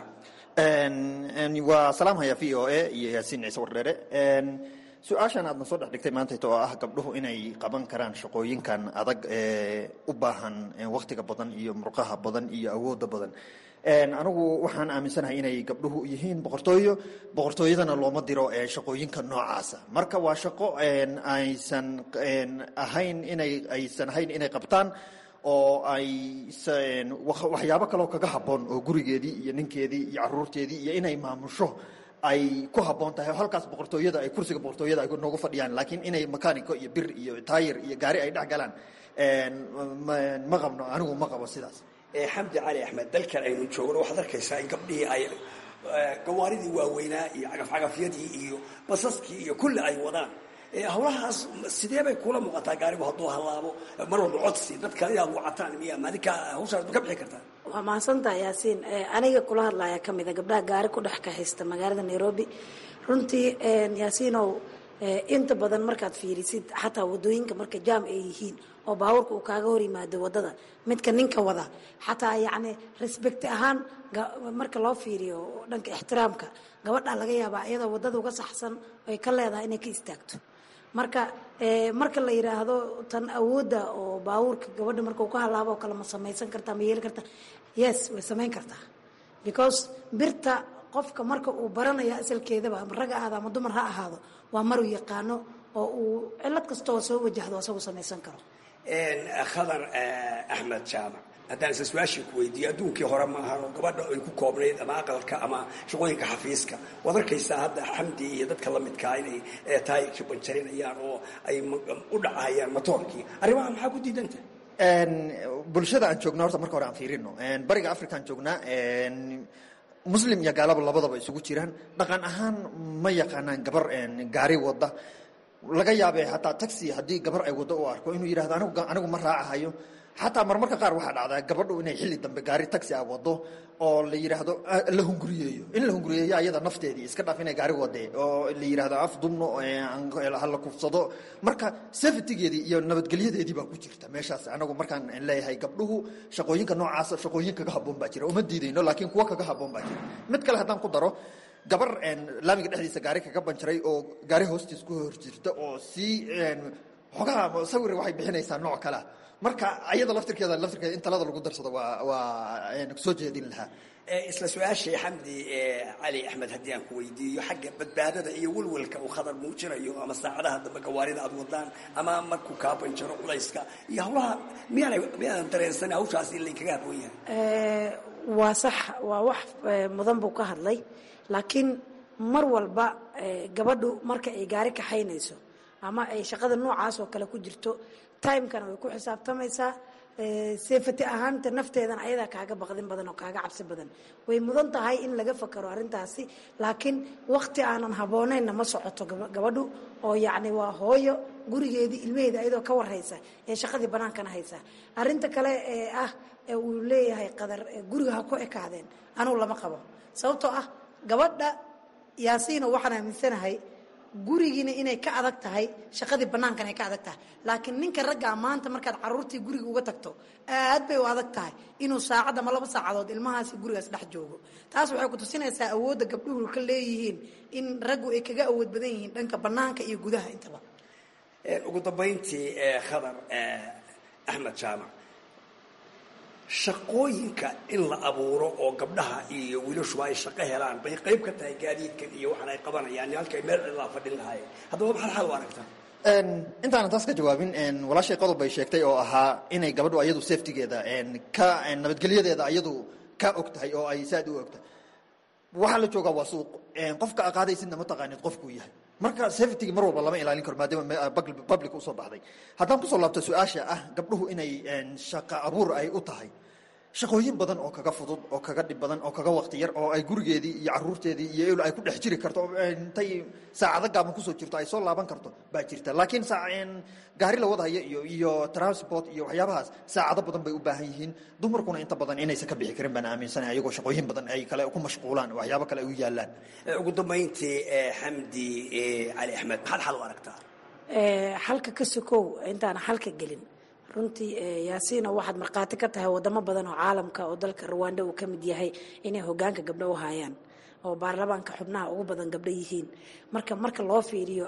S17: waa salaamhaya v o a iyo yaasiin ciise wardheere su-aashan aadna soo dhex dhigtay maantayta oo ah gabdhuhu inay qaban karaan shaqooyinkan adag ee u baahan wakhtiga badan iyo murqaha badan iyo awooda badan anigu waxaan aaminsanahay inay gabdhuhu yihiin boqortooyo boqortooyadana looma diro shaqooyinka noocaasa marka waa shaqo aysan ahayn inay aysan ahayn inay qabtaan oo ay waxyaabo kaloo kaga habboon oo gurigeedii iyo ninkeedii iyo caruurteedii iyo inay maamusho ay ku habboon tahay halkaas boqortooyada ay kursiga boqortooyada ay noogu fadhiyaan laakiin inay makaanico iyo bir iyo taayir iyo gaari ay dhex galaan ma qabno anigu ma qabo sidaas
S15: xamdi cali axmed dalkan aynu joogno waxaad arkaysaa in gabdhihii ay gawaaridii waaweynaa iyo cagafcagafyadii iyo basaskii iyo kulli ay wadaan hawlahaas sidee bay kula muuqataa gaarigu hadduu halaabo mar walba codsi dad kale inaad wacataan miya maadinka hawshaas ma ka bixi kartaa
S16: waa mahadsantaha yaasiin aniga kula hadlaya ka mida gabdhaha gaari ku dhex kahaysta magaalada nairobi runtii yaasiinow inta badan markaad fiirisid xataa wadooyinka marka jaam ay yihiin oo baabuurka uu kaaga hor yimaado wadada midka ninka wada xataa yacni respect ahaan marka loo fiiriyo dhanka ixtiraamka gabadha laga yaabaa iyadoo wadada uga saxsan ay ka leedahay inay ka istaagto marka marka la yiraahdo tan awoodda oo baabuurka gabadha marka uu ka halaabo oo kale ma samaysan kartaa ma yeeli kartaa yes way samayn kartaa because birta qofka marka uu baranayo asalkeedaba ama rag ahaado ama dumar ha ahaado waa maruu yaqaano oo uu cilad kastaoo soo wajahdo asagu samaysan karo
S15: khadar axmed jaamac haddaan isla su-aashii ku weydiiyo adduunkii hore maahan oo gabadha ay ku koobnayd ama aqalka ama shaqooyinka xafiiska waad arkaysaa hadda xamdi iyo dadka la midkaa inay taayirkii banjarinayaan oo ay u dhacayaan matoorkii arrimaha maxaa ku diidanta
S17: bulshada aan joogna horta marka hore aan fiirino bariga afrikaan joognaa muslim iyo gaalaba labadaba isugu jiraan dhaqan ahaan ma yaqaanaan gabar gaari wada laga yaabee hataa taxi haddii gabar ay waddo u arko inuu yidhahdo anigu anigu ma raacahayo xataa marmarka qaar waxaa dhacdaa gabadhu inay xilli dambe gaari taxi a wado oo la yidhaahdo la hunguriyeeyo in la hunguriyeeyo ayada nafteedii iska dhaaf inay gaari wadee oo la yidhaahdo af dumno hala kufsado marka safetygeedii iyo nabadgelyadeedii baa ku jirta meeshaas anagu markaan leeyahay gabdhuhu shaqooyinka noocaasa shaqooyin kaga haboon baa jira uma diidayno laakiin kuwa kaga haboon baa jira mid kale haddaan ku daro gabar laamiga dhexdiisa gaari kaga banjaray oo gaari hoostiis ku hor jirta oo sii xogaha sawir waxay bixinaysaa nooc kalea marka ayada laftirkeeda laftirkeeda in talada lagu darsado waa waa soo jeedin lahaa
S15: isla su-aashii xamdi cali axmed haddii aan ku weydiiyo xagga badbaadada iyo welwelka uu khadar muujinayo ama saacadaha dambe gawaarida aad wadaan ama markuu kaa banjaro culayska iyo hawlaha miyaanay miyaadan dareensan hawshaas in laynkaga haboon yahay
S16: waa sax waa wax mudan buu ka hadlay laakiin mar walba gabadhu marka ay gaari kaxaynayso ama ay shaqada noocaas oo kale ku jirto timekana way ku xisaabtamaysaa sefati ahaanta nafteedana ayadaa kaaga baqdin badan oo kaaga cabsi badan way mudan tahay in laga fakaro arrintaasi laakiin waqti aanan habooneynna ma socoto gabadhu oo yacni waa hooyo gurigeedii ilmaheeda ayadoo ka warhaysa ee shaqadii bannaankana haysa arrinta kale ee ah ee uu leeyahay qadar guriga ha ku ekaadeen anugu lama qabo sababtoo ah gabadha yaasiino waxaan aaminsanahay gurigiina inay ka adag tahay shaqadii bannaankana ay ka adag tahay laakiin ninka raggaa maanta markaad caruurtii guriga uga tagto aad bay u adag tahay inuu saacad ama laba saacadood ilmahaasi gurigaas dhex joogo taas waxay ku tusinaysaa awoodda gabdhuhu ka leeyihiin in raggu ay kaga awood badan yihiin dhanka bannaanka iyo gudaha intaba
S15: ugu dambayntii khadar axmed jaamac shaqooyinka in la abuuro oo gabdhaha iyo wiilashuba ay shaqo helaan bay qayb ka tahay gaadiidkan iyo waxaan ay qabanayaan halkay meel cidlaa fadhin lahaayeen haddaba maxaad xal u aragtaa
S17: intaanan taas ka jawaabin walaashay qodob bay sheegtay oo ahaa inay gabadhu ayadu safetigeeda ka nabadgelyadeeda ayadu ka og tahay oo ay saad u og tahay waxaa la joogaa waa suuq qofka aqaadaysidna ma taqaanid qofkuu yahay marka safetyga mar walba lama ilaalin karo maadaama public usoo baxday haddaan kusoo laabto su-aasha ah gabdhuhu inay shaqa abuur ay u tahay shaqooyin badan oo kaga fudud oo kaga dhib badan oo kaga waqti yar oo ay gurigeedii iyo caruurteedii iyo el ay ku dhex jiri karto intay saacado gaaban kusoo jirto ay soo laaban karto baa jirta laakiin gaari la wadhayo iyo iyo transport iyo waxyaabahaas saacado badan bay u baahan yihiin dumarkuna inta badan inaysan ka bixi karin baan aaminsanay ayagoo shaqooyin badan ay kale ku mashquulaan waxyaabo kale ay u yaalaan
S15: ugu dambayntii xamdi cali axmed maxaad xal u aragtaa
S16: xalka ka sokow intaana xalka gelin runtii yaasiino waxaad markhaati ka tahay wadamo badan oo caalamka oo dalka ruwanda uu ka mid yahay inay hogaanka gabdho u hayaan oo baarlamaanka xubnaha ugu badan gabdho yihiin marka marka loo fiiriyo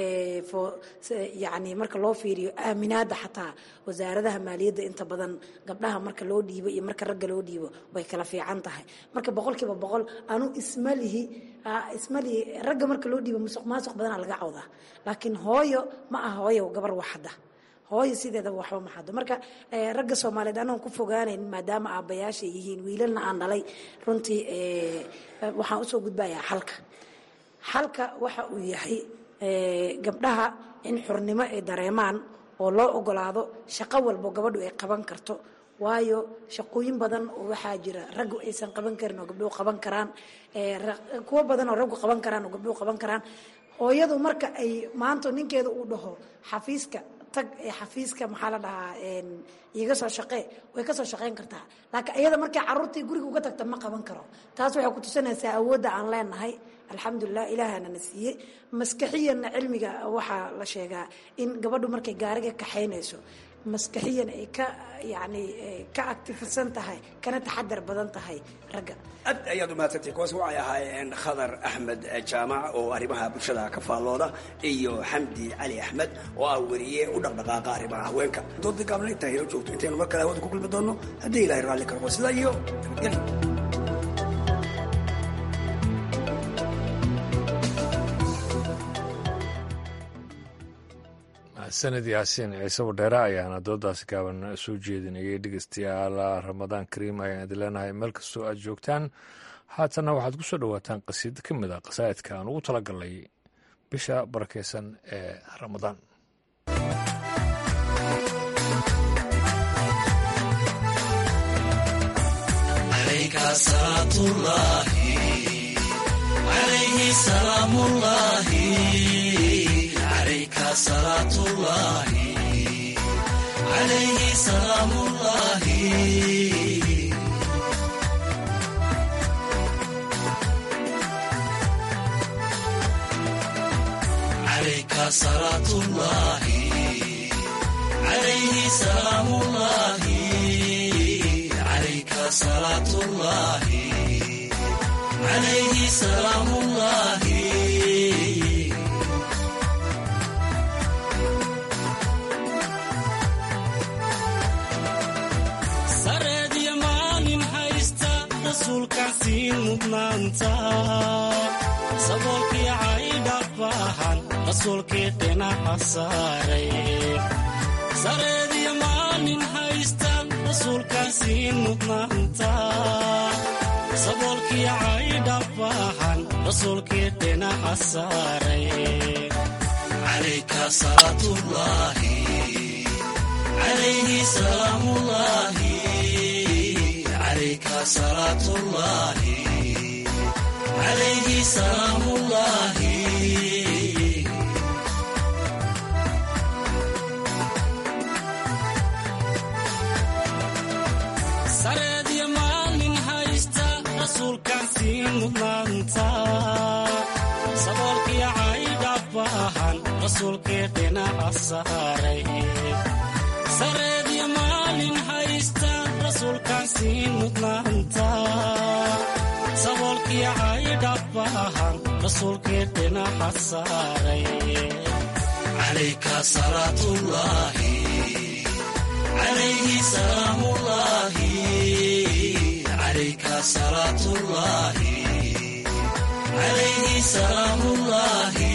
S16: yani marka loo fiiriyo aaminaada xataa wasaaradaha maaliyadda inta badan gabdhaha marka loo dhiibo iyo marka ragga loo dhiibo way kala fiican tahay marka boqolkiiba boqol anu ismalihi ismalihi ragga marka loo dhiibo musuq maasuq badana laga cawdaa laakiin hooyo ma aha hooyo gabar waxada hooyo sideedaba waxba ma xado marka ragga soomaaliyeed anoon ku fogaanayn maadaama aabbayaashay yihiin wiilalna aan dhalay runtii waxaan usoo gudbayaa xalka xalka waxa uu yahay gabdhaha in xurnimo ay dareemaan oo loo ogolaado shaqo walbo gabadhu ay qaban karto waayo shaqooyin badan oo waxaa jira raggu aysan qaban karin oo gabdhuhu qaban karaan kuwo badan oo raggu qaban karaan oo gabdhuhu qaban karaan hooyadu marka ay maanta ninkeeda uu dhaho xafiiska tag ee xafiiska maxaa la dhahaa iiga soo shaqee way ka soo shaqayn kartaa laakiin iyada markay caruurtii guriga uga tagta ma qaban karo taas waxay ku tusinaysaa awoodda aan leenahay alxamdulilah ilaahana na siiyey maskaxiyanna cilmiga waxaa la sheegaa in gabadhu markay gaariga kaxaynayso maskaxiyan ay ka yani ka actifisan tahay kana taxadar badan tahay ragga
S15: aad ayaad umahadsantay kuwaas waxay ahaayeen khadar axmed jaamac oo arrimaha bulshada ka faallooda iyo xamdi cali axmed oo ah weriye u dhaqdhaqaaqa arrimaha haweenka dooda gaabna intaa helo joogto intaynu mar kale hawada ku kulmi doonno haddii ilahay raalli karqo sidaa iyo nabadgelyo
S1: sanad yaasiin ciise wadheere ayaana doodaasi gaaban soo jeedinayay dhegeystayaal ramadaan kariim ayaan idin leenahay meel kastoo aad joogtaan haatanna waxaad ku soo dhowaataan qasiid ka mid a qasaa'idka aan ugu talagalnay bisha barakeysan ee ramadaan
S18: عليك salaatullaahi calayhi salaamullaahi calayka salaatullaahi calayhi salaamullaahi calayka salaatullaahi calayhi salaamullaahi
S19: sareediyo maalin haysta rasuulkaasii mudnaanta saboolkii caydha baahan rasuulkii dhinaca saaray sareediyo maalin haysta rasuulkaasii mudnaanta saboolkii caydha baahan rasuulkii dhinaca saaray
S18: calayka salaatullaahi calayhi salaamullaahi calayka salaatullaahi calayhi salaamullaahi
S19: sareediyo maalin haysta rasuulkaasii mudnaanta saboolkii caydha baahan rasuulkii dhinaca saaray sareediyo maalin haysta rasuulkaasii mudnaanta saboolkii caydha baahan rasuulkii dhinaca saaray
S18: calayka salaatullaahi calayhi salaamullaahi calayka salaatullaahi calayhi salaamullaahi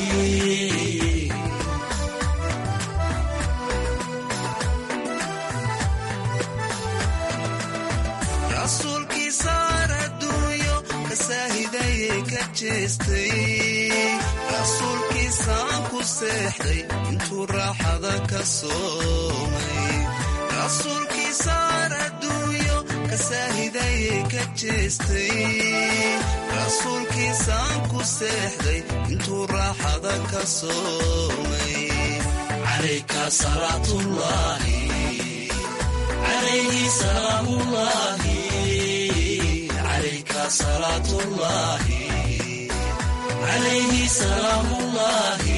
S18: rasuulkii saar adduunyo ka saahidaye ka jeestay rasuulkiisaan ku seexday intuu raaxada ka soomay rasuulkii saar adduunyo ka saahidaye ka jeestay rasuulkiisaan ku seexday intuu raaxada ka soomay calayka salaatullaahi calayhi salaamullaahi calayka salaatullaahi calayhi salaamullaahi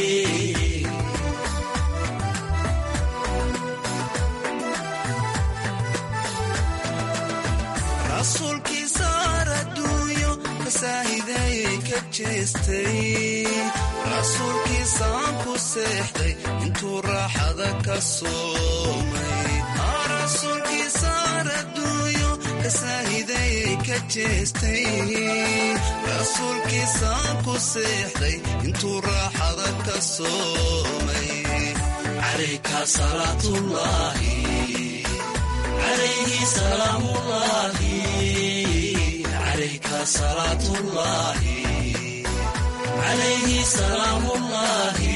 S18: rasuulkii saar adduunyo ka saahidaye ka jeestay rasuulkiisaan ku seexday intuu raaxada ka soomay rasuulkii saar adduunyo ka saahidaye ka jeestay rasuulkiisaan ku seexday intuu raaxada ka soomay calayka salaatullaahi calayhi salaamullaahi calayka salaatullaahi calayhi salaamullaahi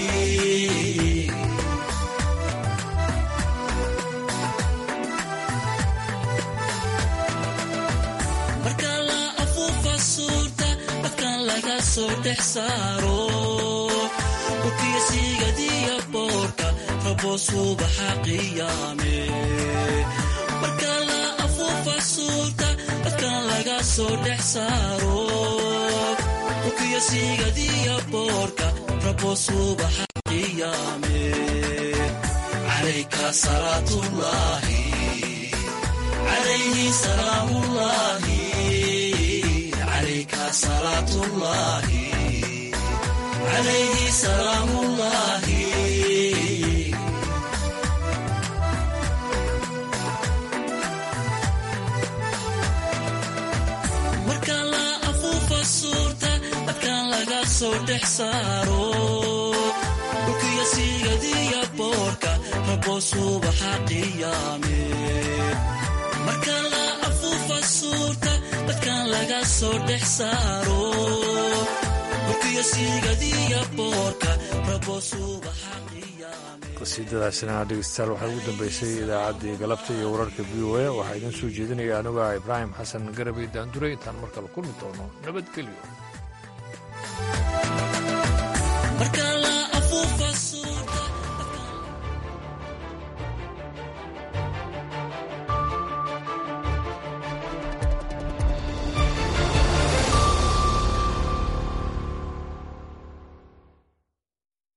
S19: marka la afuufa suurta dadkan laga soo dhex saaro dhulkiyo siigadiya boorka rabo subaxa qiyaame marka la afuufa suurta dadkan laga soo dhex saaro dhulkiyo siigadiya boorka rabo subaxa qiyaame
S18: calayka salaatullaahi calayhi salaamullaahi calayka salaatullaahi calayhi salaamullaahi
S19: marka la afuufa suurta dadkan laga soo dhex saaro dhulkiyo siigadiya boorka rabo subaxa qiyaame marka la afuufa suurta dadkan laga soo dhex saaro dhulkiyo siigadiya boorka rabo subaxa
S1: qasiidadaasina dhegeystayaal waxaa ugu dambeysay idaacaddii galabta iyo wararka v o a waxaa idiin soo jeedinaya anuga ibraahim xasan garabay daanduray intaan mar kale kulmi doono nabadgelyo